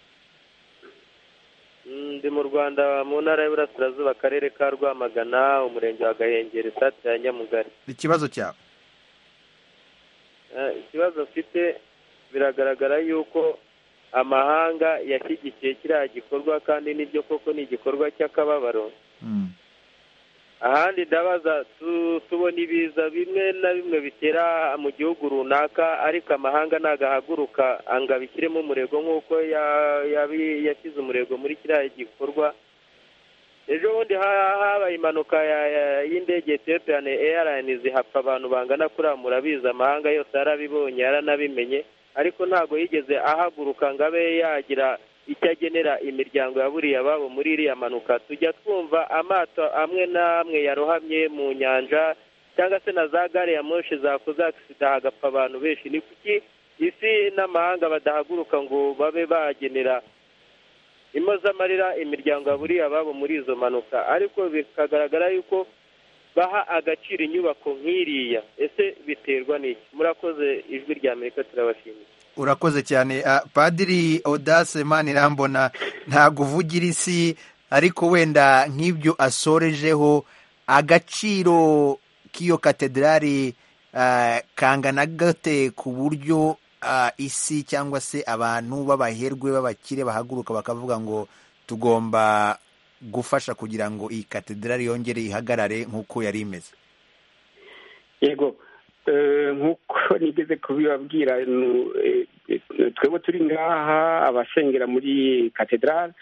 ndi mu rwanda mu ntara y'Iburasirazuba akarere ka rwamagana umurenge wa gahengeri sitade ya nyamugari ikibazo cyawe ikibazo mfite biragaragara yuko amahanga yashyigikiye kiriya gikorwa kandi nibyo koko ni igikorwa cy'akababaro ahandi ndabaza tubona ibiza bimwe na bimwe bitera mu gihugu runaka ariko amahanga ntabwo ahaguruka ngo abishyiremo umurego nk'uko yashyize umurego muri kiriya gikorwa ejo bundi habaye impanuka y'indege etiyopiyani eyarayinizi hapfa abantu bangana kuriya murabizi amahanga yose yarabibonye yaranabimenye ariko ntabwo yigeze ahaguruka ngo abe yagira icyo agenera imiryango ya buriya babo muri iriya mpanuka tujya twumva amato amwe n'amwe yarohamye mu nyanja cyangwa se na za gare ya moshi zakoze agisida hagapfa abantu benshi ni kuki isi n'amahanga badahaguruka ngo babe bagenera impozamarira imiryango ya buriya babo muri izo mpanuka ariko bikagaragara yuko baha agaciro inyubako nk'iriya ese biterwa n'iki murakoze ijwi rya amerika turabashimiye urakoze cyane padiri odase manirambona ntabwo uvugira isi ariko wenda nk'ibyo asorejeho agaciro k'iyo katedrali kangana gate ku buryo isi cyangwa se abantu b'abaherwe b'abakire bahaguruka bakavuga ngo tugomba gufasha kugira ngo iyi katedrali yongere ihagarare nk'uko yari imeze yego nk'uko nigeze kubibabwira twebwe turi ngaha abasengera muri katedrali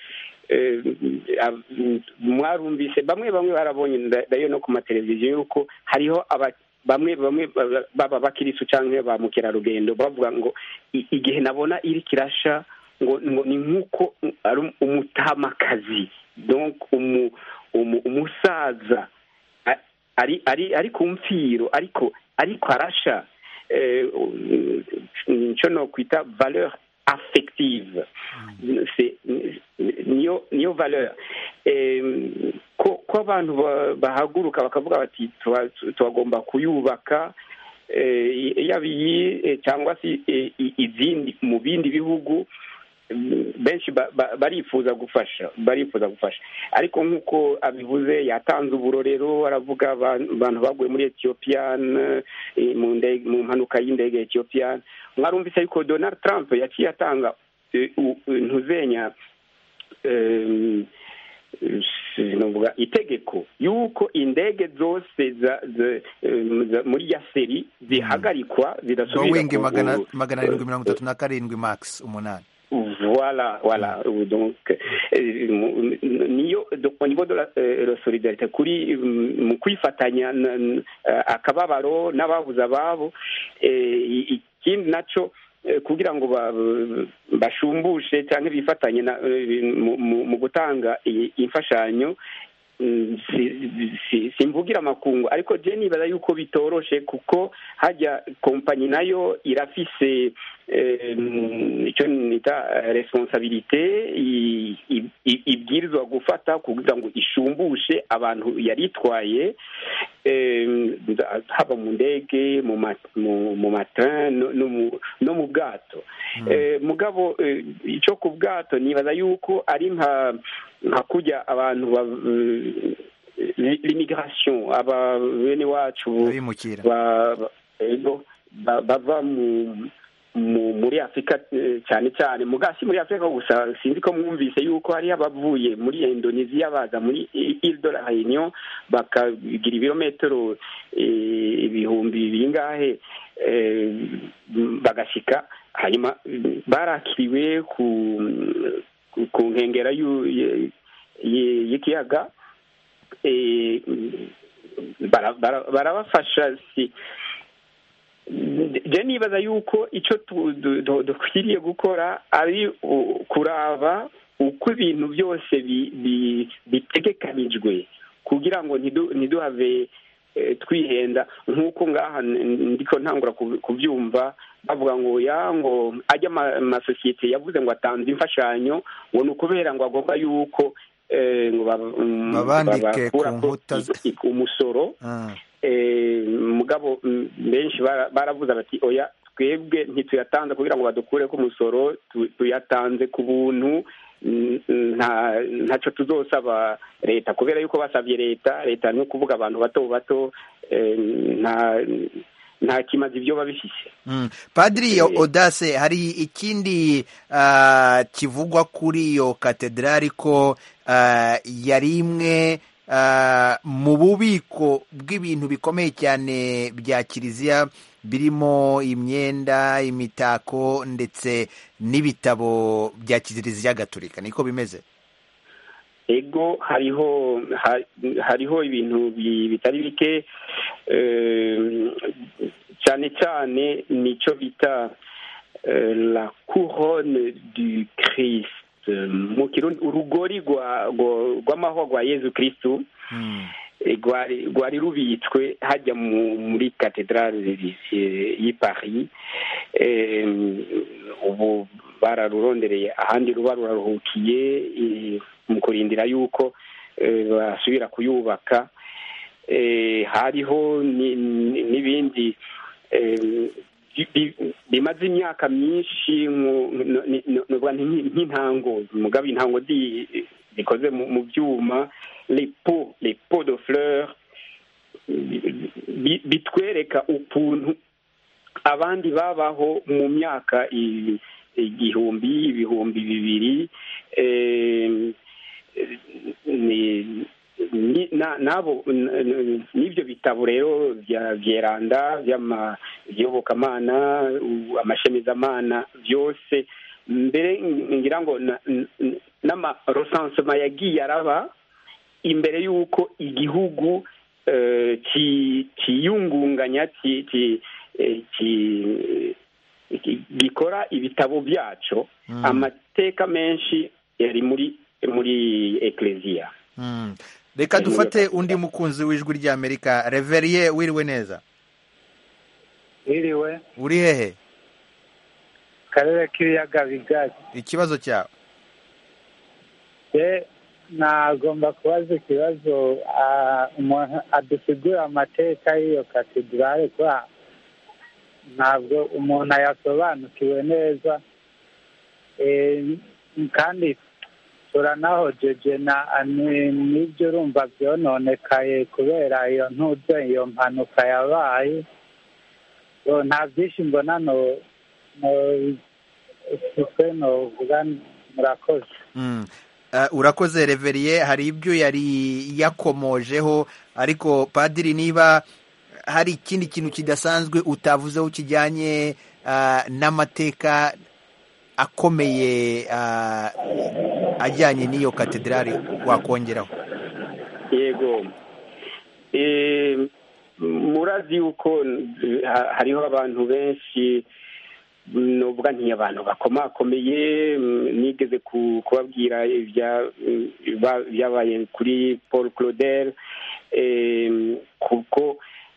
mwarumvise bamwe bamwe barabonye ndayo no ku mateleviziyo yuko hariho bamwe bamwe baba abakirisu cyangwa ba mukerarugendo bavuga ngo igihe nabona iri kirasha ngo ni nk'uko ari umutamakazi umusaza ari ku mfiro ariko ariko arasha nicyo no kwita valeur affective niyo niyo valeur ko abantu bahaguruka bakavuga bati tubagomba kuyubaka yaba iyi cyangwa se izindi mu bindi bihugu benshi barifuza gufasha barifuza gufasha ariko nk'uko abivuze yatanze uburorero aravuga abantu baguye muri etiyopiyani mu mpanuka y'indege ya etiyopiyani mwarumvise ariko donald trump yaciye atanga ntuzenya itegeko y'uko indege zose muri ya seri zihagarikwa zidasubira magana arindwi mirongo itatu na karindwi max umunani voilà voilà donc niyo au niveau de la solidarité kuri mu kwifatanya akababaro n'ababuze ababo ikindi naco kugira ngo bashumbushe cyangwa bifatanye mu gutanga imfashanyo mm, si- si- simvugira amakungu ariko je nibaza yuko bitoroshe kuko hajya kompanyi nayo irafise eh, mm, icyo nita eh, responsabilite i- i- i- ibwirizwa gufata kugira ngo ishumbushe abantu yaritwaye eh, nza- haba mu ndege mu ma- mu- mu matrain no- no mu- no mu bwato Eh, mugabo eh, icyo ku bwato nibaza yuko ari nka nka kujya abantu ba eh, l'immigration aba bene wacu abimukira ba- ba- ego, ba- bava mu mu- muri afurika eh, cyane cyane mugasi muri afurika gusa sinzi ko mwumvise yuko hariho abavuye muri indonesia baza muri ile de la réunion bakagira ibirometero eh, ibihumbi bingahe eh, bagashyika hanyuma mm, barakiriwe ku ku- ku nkengera y'u- ye- ye- y'ikiyaga eh, bara- bara- barabafasha si je nibaza yuko icyo tu- du- du- dukwiriye gukora ari u- kuraba uko ibintu byose bi- bi- bitegekanijwe kugira ngo ntidu- ntiduhave eh, twihenda nk'uko ngaha n- ndiko ntangura ku- kubyumva bavuga ngo ya ngo ajya ama- amasosiyete yavuze ngo atanze imfashanyo ngo ni ukubera ngo agomba yuko eh, ngo baba- mm, Babandike ku babakurako nkuta z- i- i- umusoro Ah, eh, mugabo mm, benshi bara- baravuze bati oya twebwe ntituyatanze kugira ngo badukure ku musoro tu- tuyatanze ku buntu mm, nta ntacyo tuzosaba leta kubera yuko basabye leta leta ni ukuvuga abantu bato bato eh, nta nta kimaze ibyo babifise mm. padiri Eh. odase hari ikindi ah, kivugwa kuri iyo katedrali ko ah, yari imwe ah, mu bubiko bw'ibintu bikomeye cyane bya kiliziya birimo imyenda imitako ndetse n'ibitabo bya kiliziya gatolika niko bimeze ego hariho ha- hariho ibintu bi- bitari bike eh, cyane cyane nicyo bita eh, la couronne du christ mu kirundi urugori rwa- rwa- rw'amahwa rwa yezu kristu Mm. eh, rwari rwari rubitswe hajya mu- muri katedrale y'i paris Eh, ubu bararurondereye ahandi ruba ruraruhukiye eh, mu kurindira yuko eh, basubira kuyubaka Eh, hariho ni- ni- n'ibindi eh, bi- bi- bimaze imyaka myinshi nko- no- ni- no- novuga nti nk'i- nk'intango mugabo intango zi- zikoze mu mu byuma les pots les pots de fleurs bi- bitwereka ukuntu abandi babaho mu myaka i- igihumbi ibihumbi bibiri eh, ni- ni- na- nabo n- n- n'ibyo bitabo rero bya byeranda by'ama- by'iyobokamana u- amashemezamana byose mbere ngira ngo na- n- n'amarosansoma yagiye araba imbere y'uko igihugu eh, ki- kiyungunganya ki- ki- eh, ki- ki- gikora ibitabo byaco Mm. amateka menshi yari muri muri ekleziya Mm. reka dufate undi mukunzi w'ijwi ry'amerika reveriye wiriwe neza Iriwe uri hehe karere k'ibiyaga bigari ikibazo cyawe je nagomba kubaza ikibazo ah, umuntu adusigura amateka y'iyo katedrale kuba ntabwo umuntu ayasobanukiwe neza Eh, kandi turanahojeje na ni- n'ibyo urumva byononekaye kubera iyo ntuze iyo mpanuka yabaye So, nta byinshi mbona no no- ufite novuga murakoze Mm. Uh, urakoze reveriye hari ibyo yari yakomojeho ariko padiri niba hari ikindi kintu kidasanzwe utavuzeho kijyanye uh, n'amateka akomeye uh, ajyanye n'iyo katedrali wakongeraho yego Eh, murazi yuko eh, ha- hariho abantu benshi novuga nti abantu bakomakomeye nigeze kubabwira ibyabaye kuri paul claudel kuko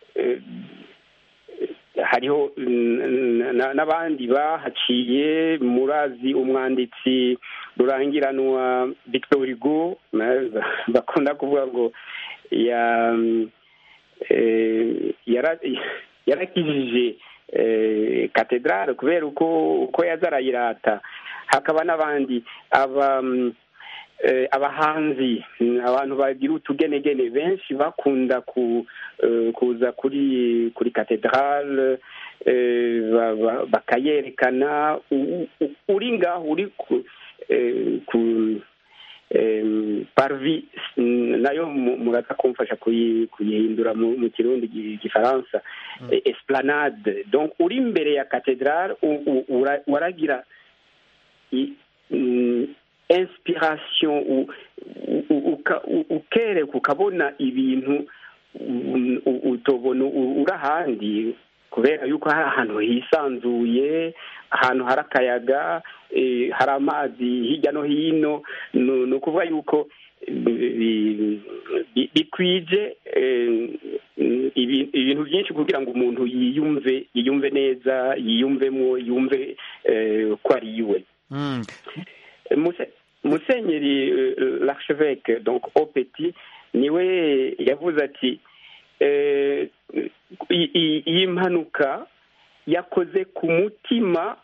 hariho n'abandi bahaciye murazi umwanditsi rurangiranwa victor hugo bakunda kuvuga ngo yarakijije katedrale kubera uko uko yaza arayirata hakaba n'abandi aba abahanzi abantu bagira utugenegene benshi bakunda kuza kuri kuri katedrale bakayerekana uri ngaho uri ku parvi nayo muraza kumfasha kuyihindura mu kirundi gifaransa esplanade donc uri imbere ya katedrale waragira inspiration ukereka ukabona ibintu utobona uri ahandi kubera yuko hari ahantu hisanzuye ahantu hari akayaga hari amazi hirya no hino ni ukuvuga yuko bikwije ibintu byinshi kugira ngo umuntu yiyumve yiyumve neza yiyumvemo yumve ko ari iwe musenyeri l'archevêque donc opeti niwe yavuze ati iyi mpanuka yakoze ku mutima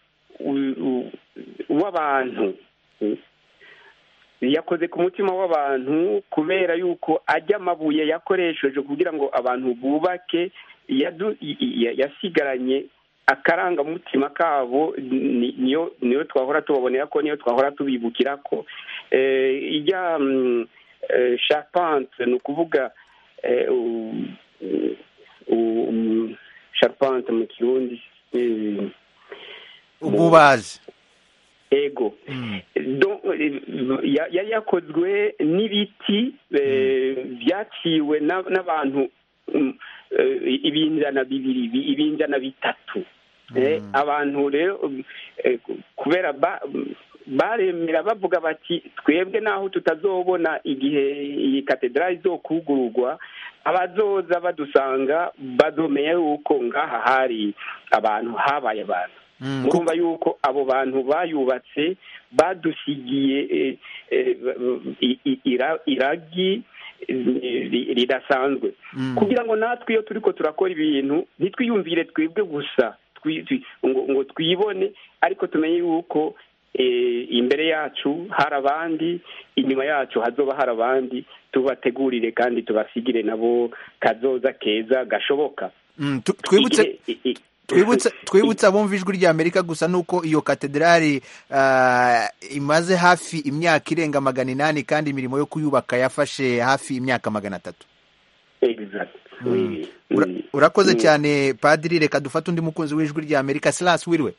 w'abantu yakoze ku mutima w'abantu kubera yuko ajya amabuye yakoresheje kugira ngo abantu bubake yasigaranye akarangamutima kabo niyo niyo twahora tubabonera ko niyo twahora tubibukira ko ijya sharpante ni ukuvuga sharpante mu kirundi ububazi ego yari yakozwe n'ibiti byaciwe n'abantu ibinjana bibiri ibinjana bitatu abantu rero kubera baremera bavuga bati twebwe naho tutazobona igihe iyi katedrali izokugururwa abazoza badusanga bazomeye yuko ngaha hari abantu habaye abantu murumva yuko abo bantu bayubatse badusigiye iragi ridasanzwe kugira ngo natwe iyo turi ko turakora ibintu ntitwiyumvire twebwe gusa ngo twibone ariko tumenye yuko imbere yacu hari abandi inyuma yacu hazoba hari abandi tubategurire kandi tubasigire nabo kazoza keza gashoboka twibutse abumva ijwi rya amerika gusa nuko iyo katedrali imaze hafi imyaka irenga magana inani kandi imirimo yo kuyubaka yafashe hafi imyaka magana atatu urakoze cyane padiri reka dufate undi mukunzi w'ijwi rya amerika silasi wiriwe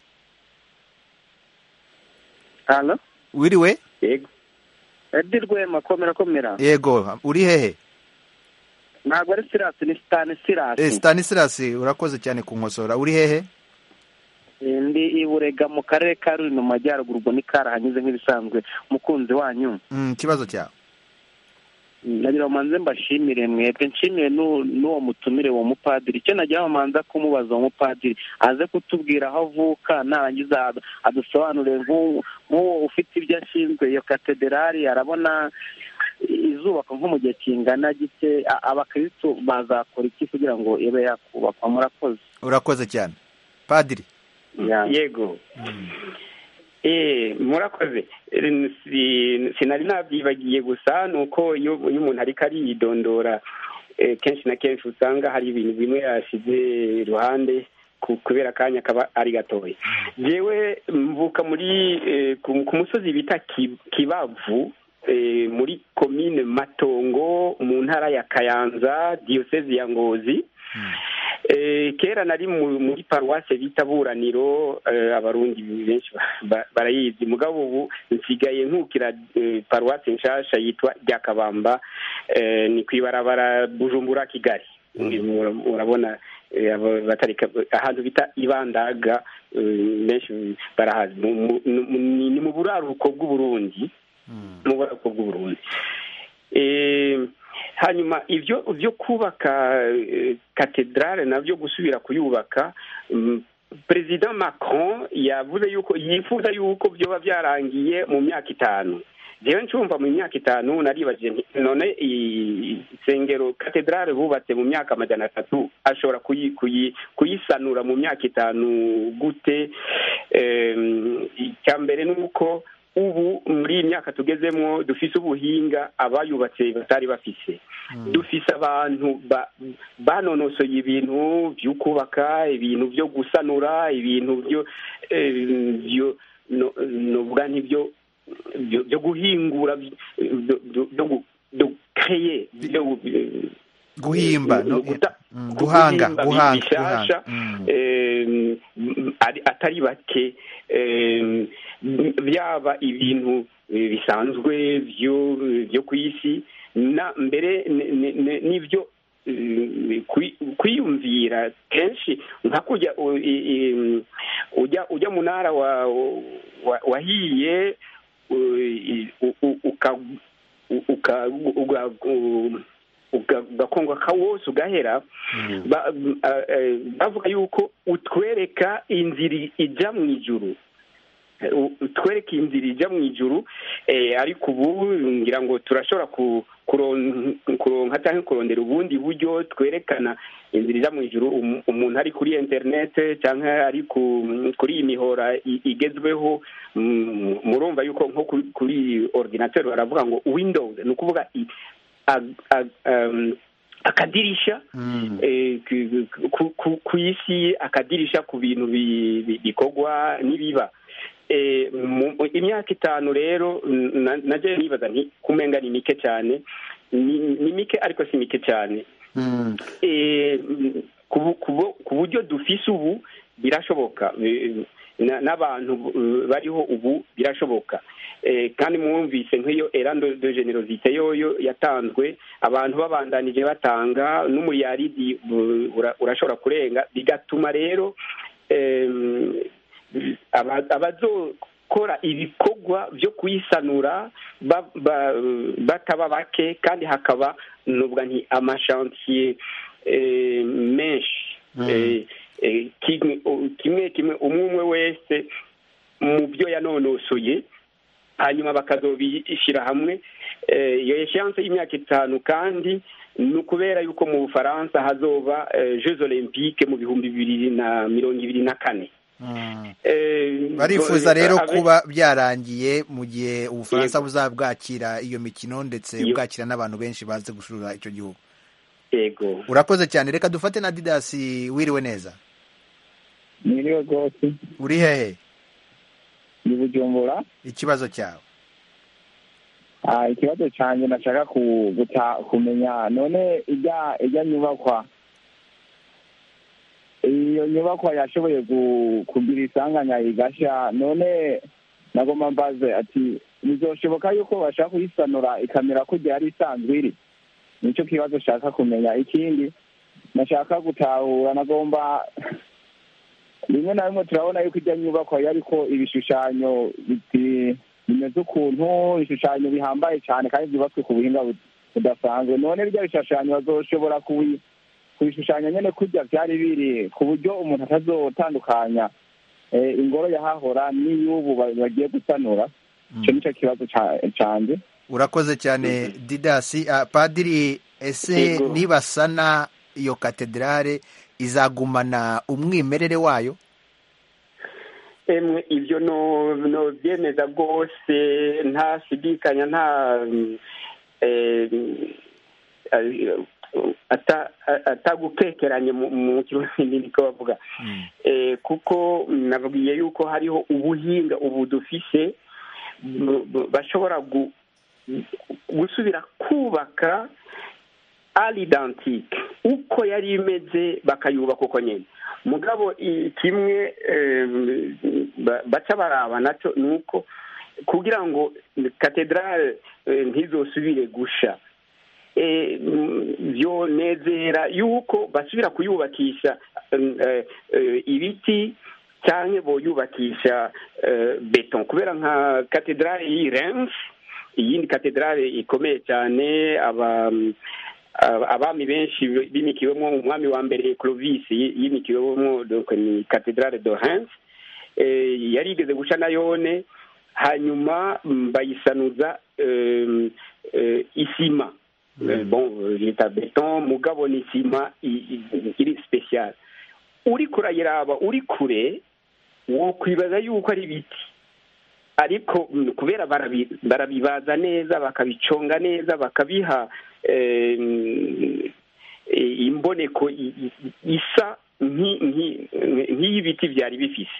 wiriwe edi rwema komera komera yego uri hehe ntabwo ari sirasi ni sitani sirasi sitani sirasi urakoze cyane ku nkosora uri hehe ndi iburega mu karere ka ruri mu majyaruguru ubwo ni karahanyuze nk'ibisanzwe umukunzi wanyu ikibazo cyawe nagira ngo manze mbashimire mwebwe nshimire n'uwo mutumire uwo mupadiri icyo nagira ngo manza kumubaza uwo mupadiri aze kutubwira aho avuka narangiza adusobanurire nk'uwo ufite ibyo ashinzwe iyo katederari arabona izubakwa nko mu gihe kingana gike abakirisitu bazakora iki kugira ngo ibe yakubakwa murakoze urakoze cyane padiri yego murakoze sinari nabyibagiye gusa ni uko iyo umuntu ariko ariyidondora kenshi na kenshi usanga hari ibintu bimwe yashyize iruhande kubera akanya kaba ari gatoya yewe mvuka muri ku musozi bita kibavu muri komine matongo mu ntara ya kayanza diyosezi ya ngozi kera nari muri paruwase bita buraniro abarundi benshi barayizi mugabo ubu nsigaye nkukira paruwase nshasha yitwa ryakabamba ni ku ibarabara bujumbura kigali murabona ahantu bita ibandaga benshi barahazi ni mu buraruko bw'uburundi mu buraruko bw'uburundi hanyuma ibyo byo kubaka katedrale nabyo gusubira kuyubaka perezida macron yavuze yuko yifuza yuko byoba byarangiye mu myaka itanu rero ncumva mu myaka itanu naribajije none isengero katedrale bubatse mu myaka amajana atatu ashobora kuyisanura mu myaka itanu gute icya mbere ni uko ubu muri iyi myaka tugezemo dufise ubuhinga abayubatse batari bafise dufise abantu banonosoye ibintu byo kubaka ibintu byo gusanura ibintu byo novuga nk'ibyo byo guhingura byo kreye guhimba guhanga guhanga atari bake byaba ibintu bisanzwe byo ku isi na mbere n'ibyo kwiyumvira kenshi nka kujya ujya ujya mu ntara wahiye ugakongwa kawose ugahera bavuga yuko utwereka inzira ijya mu ijuru utwereka inzira ijya mu ijuru ariko ubu ngira ngo turashobora kuronka cyangwa kurondera ubundi buryo twerekana inzira ijya mu ijuru umuntu ari kuri interinete cyangwa ari kuri iyi mihora igezweho murumva yuko nko kuri ordinateur baravuga ngo windows ni ukuvuga akadirisha ku isi akadirisha ku bintu bikorwa n'ibiba imyaka itanu rero najya nibaza nti kumenga ni mike cyane ni mike ariko si mike cyane ku buryo dufise ubu birashoboka n'abantu bariho ubu birashoboka kandi mwumvise nk'iyo erando de generosite yoyo yatanzwe abantu babandanije batanga n'umuriyaridi urashobora kurenga bigatuma rero abazokora ibikorwa byo kuyisanura bataba bake kandi hakaba nubwo nti amashansiye menshi kimwe kimwe umwe umwe wese mu byo yanonosoye hanyuma bakazobishyira hamwe iyo eshanse y'imyaka itanu kandi ni ukubera yuko mu bufaransa hazoba jeux olympique mu bihumbi bibiri na mirongo ibiri na kane barifuza rero kuba byarangiye mu gihe ubufaransa buzaba bwakira iyo mikino ndetse bwakira n'abantu benshi baze gusura icyo gihugu yego urakoze cyane reka dufate na didasi wiriwe neza mwiriwe rwose uri hehe ni bujumbura ikibazo cyawe ikibazo cyanjye nashaka kumenya none ijya ijya nyubakwa iyo nyubakwa yashoboye kugira isanganya igashya none nagomba mbaze ati bizoshoboka yuko bashaka kuyisanura ikamera ko yari isanzwe iri nicyo kibazo nshaka kumenya ikindi nashaka gutahura nagomba rimwe na rimwe turabona yuko ijya nyubakwa ariko ibishushanyo bimeze ukuntu ibishushanyo bihambaye cyane kandi byubatswe ku buhinga budasanzwe none bijya bishushanyo bazoshobora kubishushanya nyine kurya byari biri ku buryo umuntu atazotandukanya ingoro yahahora n'iy'ubu bagiye gusanura icyo nicyo kibazo cyanjye urakoze cyane didasi padiri ese nibasana iyo katedrale izagumana umwimerere wayo emwe ibyo no byemeza rwose ntashidikanya nta atagukekeranye mu kirundi niko bavuga kuko nabwiye yuko hariho ubuhinga ubu dufise bashobora gusubira kubaka ari identique uko yari imeze bakayubaka uko nyine mugabo kimwe baca baraba nacyo ni uko kugira ngo katedrale ntizosubire gusha byonezera yuko basubira kuyubakisha ibiti cyangwa boyubakisha beton kubera nka katedrale y'i Reims iyindi katedrale ikomeye cyane aba abami benshi bimikiwemo umwami wa mbere Clovis yimikiwemo ni katedrale de Reims yari igeze guca na yone hanyuma bayisanuza isima bon yita beton mugabo ni isima iri special uri kurayiraba uri kure wokwibaza yuko ari ibiti ariko kubera barabibaza neza bakabiconga neza bakabiha imboneko isa nk'iy'ibiti byari bifise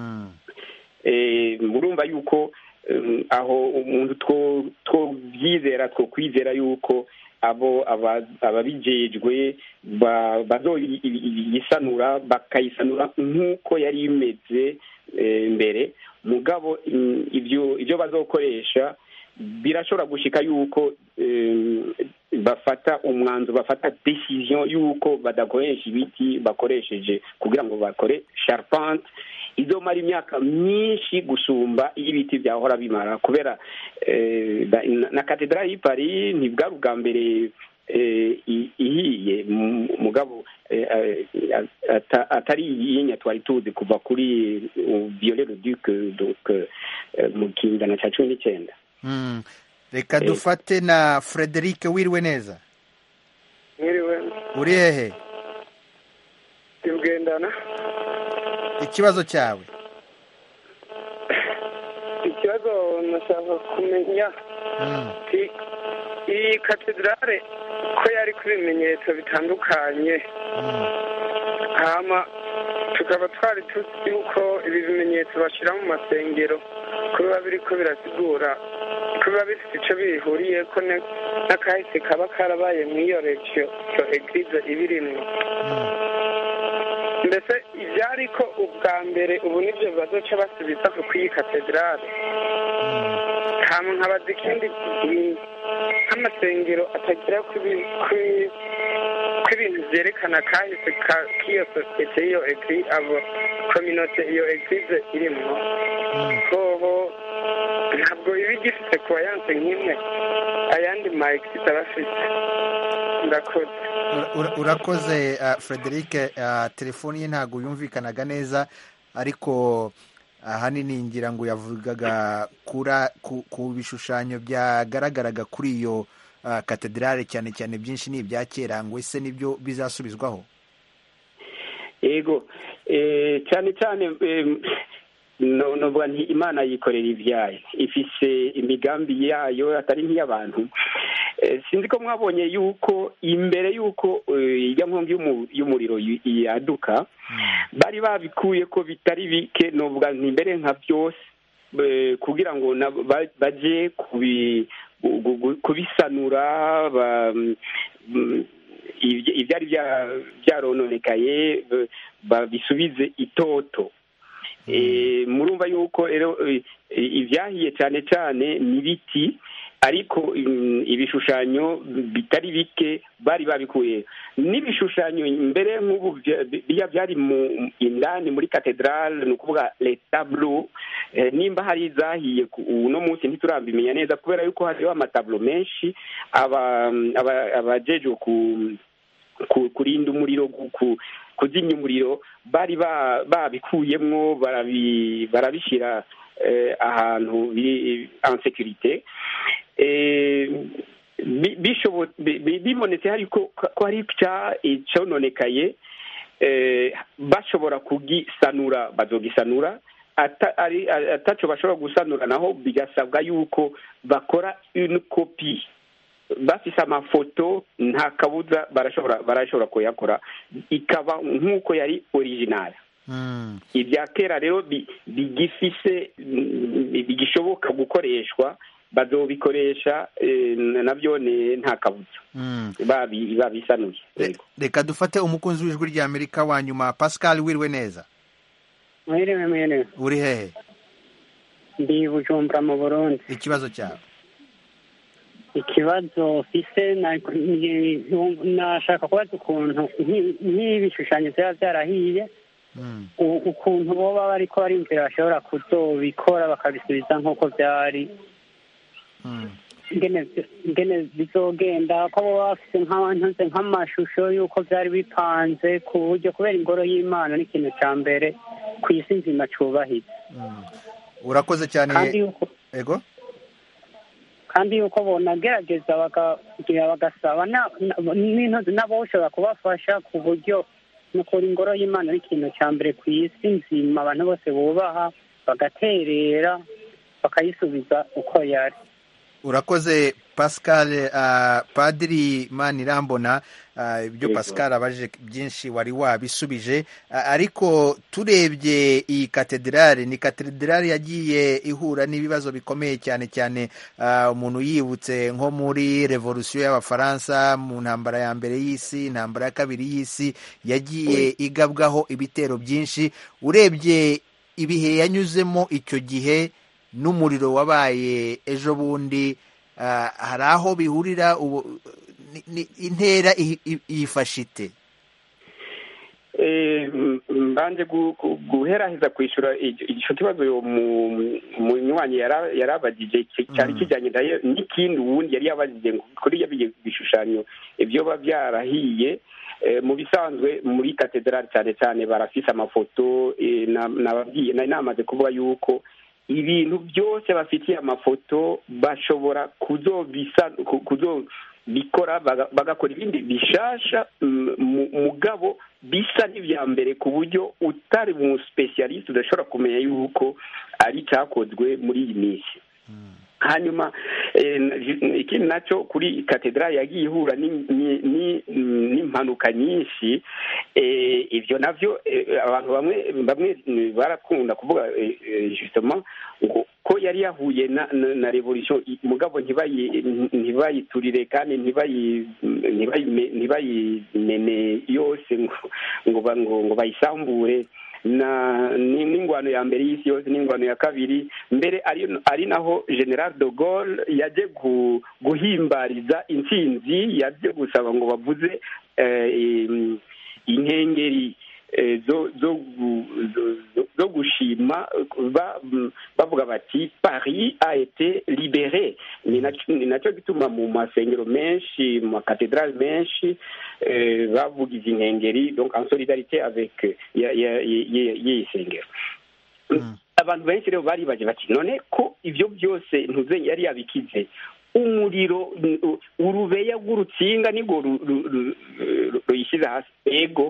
murumva yuko aho umuntu twobyizera two kwizera yuko abo ababijejwe bazoyisanura bakayisanura nk'uko yari imeze mbere mugabo ibyo ibyo bazokoresha birashobora gushika yuko bafata umwanzuro bafata decision yuko badakoresha ibiti bakoresheje kugira ngo bakore charpente izomara imyaka myinshi gusumba iyo ibiti byahora bimara kubera na katedrali y'i Paris ntibwari ubwa mbere ihiye mugabo atari iyinya twari tuzi kuva kuri violero duc mu kinyejana cya cumi n'icyenda reka dufate na frederic wiriwe neza mwiriwe uri hehe tugendana ikibazo cyawe ikibazo nashaka kumenya iyi katedrale ko yari ku bimenyetso bitandukanye hama tukaba twari tuzi yuko ibi bimenyetso bashyira mu masengero ko biba biri ko birasigura ko biba bifite icyo bihuriye ko n'akahise kaba karabaye mu iyo regiyo iyo egirize ibirimwo mbese ibyari ko ubwa mbere ubu nibyo bazoca basubiza ku iyi katedrale hama nkabaza ikindi nk'amasengero atagira ku ibintu byerekana kahise k'iyo sosiyete y'iyo egiri abo kominote iyo egirize irimo hoho ntabwo iba igifite kubayanse nk'imwe ayandi ma egirize aba afite ndakoze urakoze frederic telefoni ye ntabwo yumvikanaga neza ariko ahanini ngira ngo yavugaga ku bishushanyo byagaragaraga kuri iyo katedrale cyane cyane byinshi ni ibya kera ngo ese nibyo bizasubizwaho yego cyane cyane novuga nti imana yikorera ibyayo ifise imigambi yayo atari nk'iy'abantu sinzi ko mwabonye yuko imbere y'uko ijya nkongi y'umuriro yaduka bari babikuye ko bitari bike novuga nti mbere nka byose kugira ngo bajye kubisanura ibyari byarononekaye babisubize itoto murumva yuko rero ibyahiye cyane cyane ni ibiti ariko ibishushanyo bitari bike bari babikuye n'ibishushanyo mbere nk'ubu biya byari mu indani muri katedrale ni ukuvuga letablo nimba hari izahiye uno munsi ntiturambimenya neza kubera yuko hariho amatablo menshi abajejwe kurinda umuriro kuzimya umuriro bari babikuyemwo barabishyira ahantu biri en sekirite bibonetse ko hari icyononekaye bashobora kugisanura bazogisanura ataco bashobora gusanura naho bigasabwa yuko bakora une kopi bafise amafoto nta kabuza barashobora barashobora kuyakora ikaba nk'uko yari original ibya kera rero bigifise bigishoboka gukoreshwa bazobikoresha nabyo nta kabuza babisanuye reka dufate umukunzi w'ijwi rya amerika wa nyuma pascal wiriwe neza mwiriwe mwiriwe uri hehe ndi bujumbura mu burundi ikibazo cyawe ikibazo fise nashaka kubaza ukuntu nk'ibishushanyo byaba byarahiye u- ukuntu boba bariko barimvira bashobora kuzobikora bakabisubiza nk'uko byari ingene ingene bizogenda ko baba bafise nk'abantuze nk'amashusho y'uko byari bipanze ku buryo kubera ingoro y'imana n'ikintu cya mbere ku isi nzima cyubahitse urakoze cyane kandi yuko ego kandi yuko bonagerageza bakagira bagasaba na- na- n'intozi n'aboshobora kubafasha ku buryo nukuri ingoro y'imana n'ikintu cya mbere ku isi nzima abantu bose bubaha bagaterera bakayisubiza uko yari urakoze pascal uh, padiri manirambona uh, ibyo Yego. pascal abaje byinshi wari wabisubije uh, ariko turebye iyi katedrale ni katedrale yagiye ihura n'ibibazo bikomeye cyane cyane uh, umuntu yibutse nko muri revolusiyo y'abafaransa mu ntambara ya mbere y'isi intambara ya kabiri y'isi yagiye igabwaho ibitero byinshi urebye ibihe yanyuzemo icyo gihe n'umuriro wabaye ejo bundi ah, hari aho bihurira ubu ni- ni- intera i- i- yifashe ite Eh, m- mbanje gu- gu- guheraheza kwishyura icyo kibazo uyu mu- munywanyi yara- yarabagije ki- cyari kijyanye nayo n'ikindi uwundi yari yabagije ngo kuri ibyo bishushanyo ibyo biba byarahiye eh, mu bisanzwe muri katedrali cyane cyane barafise amafoto eh, na- nababwiye nari namaze kuvuga yuko ibintu byose bafitiye amafoto bashobora kuzobisa ku- kuzobikora baga- bagakora ibindi bishasha mm, mu- mugabo bisa n'ibya mbere ku buryo utari mu specialist udashobora kumenya yuko ari icyakozwe muri iyi minsi hanyuma eh, n- ikindi nacyo kuri katedrali yagiye ihura ni- ni- ni- n'impanuka nyinshi eh, ibyo navyo eh, abantu bamwe bamwe mm, barakunda kuvuga eh, eh, justement ngo ko yari yahuye na, na, na revolution i- mugabo ntibayi ntibayiturire kandi ntibayi ntibayime- ntibayimene yose ngo ngo ba- ngo ngo bayisambure na ni- n'ingwano ya mbere y'isi yose n'ingwano ya kabiri mbere ari ari naho general de Gaulle yaje gu- guhimbariza intsinzi yaje gusaba ngo bavuze eh, im- inkengeri eh, zo zo gu- zo- zo- zo gushima ba- m- bavuga bati paris a été libéré ni naco ni nacyo gituma mu masengero menshi mu makatedrali menshi eh, bavuga izi nkengeri donc en solidarité avec ya- ya- ya- ya- y'iyi sengero abantu benshi rero baribaje bati none ko ibyo byose ntuze yari yabikize umuriro u- urubeya rw'urutsinga nirwo ru- ru- ru- ru- ruyishyize hasi ego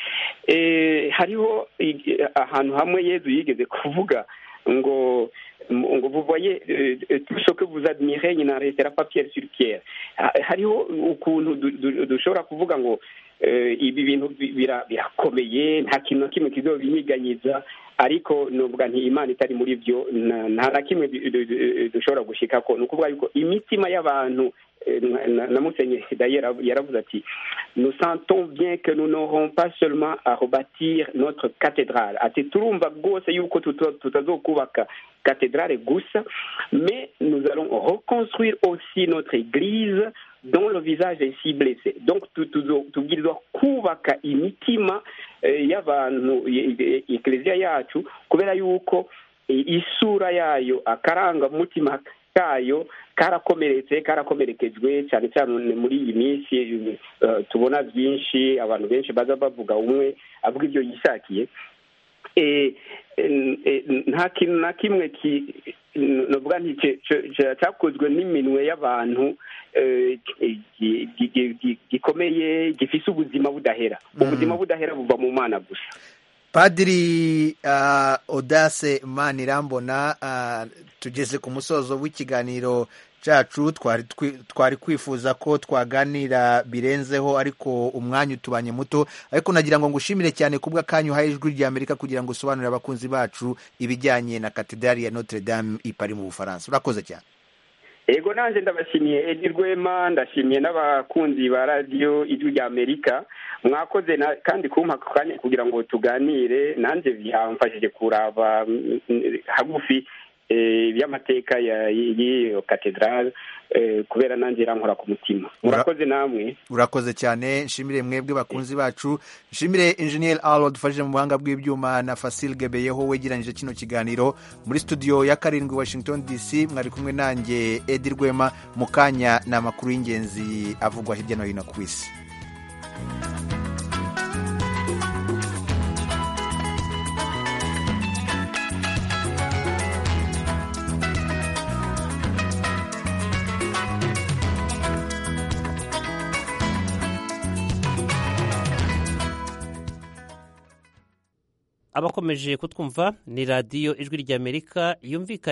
Eh, hariho i- ahantu hamwe yezu yigeze kuvuga ngo ngo vous voyez euh, euh, tout ce que vous admirez il n'en restera pas pierre sur pierre Ha- hariho ukuntu du- du- dushobora kuvuga ngo eh, ibi bintu bi- bira- birakomeye nta kintu na kimwe kizobinyiganyiza ariko nuvuga nti imana itari muri byo na- nta na kimwe du- du- du- dushobora gushikako ni ukuvuga yuko imitima y'abantu eh, na- na na musenyeri dayera yaravuze ati nous sentons bien que nous n'aurons pas seulement à rebâtir notre cathédrale ati turumva rwose yuko tuta- tutazokubaka cathédrale gusa mais nous allons reconstruire aussi notre église dont le visage est si blessé donc tu- tuzo- tubwirizwa kubaka imitima eh, y'abantu e- e- ekleziya yacu kubera yuko eh, isura yayo akarangamutima kayo karakomeretse karakomerekejwe cyane cyane muri iyi minsi eh, tubona byinshi abantu benshi baza bavuga umwe avuga ibyo yishakiye Eh, eh, eh, nta kintu na kimwe ki novuga nti ce- ce- ce- cyakozwe n'iminwe y'abantu eh, gi- gi- gi- gi- gikomeye gifise ubuzima budahera ubuzima budahera buva mu mana gusa padiri uh, odase manirambona uh, tugeze ku musozo w'ikiganiro cyacu twari twi- twari kwifuza ko twaganira birenzeho ariko umwanya utubanye muto ariko nagira ngo ngushimire cyane kubwa kanyu uhaye ijwi rya amerika kugira ngo usobanurire abakunzi bacu ibijyanye na katedrali ya notre dame i Paris mu bufaransa urakoze cyane ego nanjye ndabashimiye edi rwema ndashimiye n'abakunzi ba radiyo ijwi rya amerika mwakoze na- kandi kumpa ako kanya kugira ngo tuganire nanjye byamfashije kuraba mm, mm, hagufi by'amateka y'iyo katedrale kubera nanjye irankora ku mutima murakoze namwe urakoze cyane nshimire mwebwe bakunzi bacu nshimire injeniyeri aro dufashije mu buhanga bw'ibyuma na fasile gebeyeho wegeranyije kino kiganiro muri studio ya karindwi washington dc mwari kumwe nanjye edi rwema mu kanya ni amakuru y'ingenzi avugwa hirya no hino ku isi abakomeje kutwumva ni radiyo ijwi ry'amerika yumvikana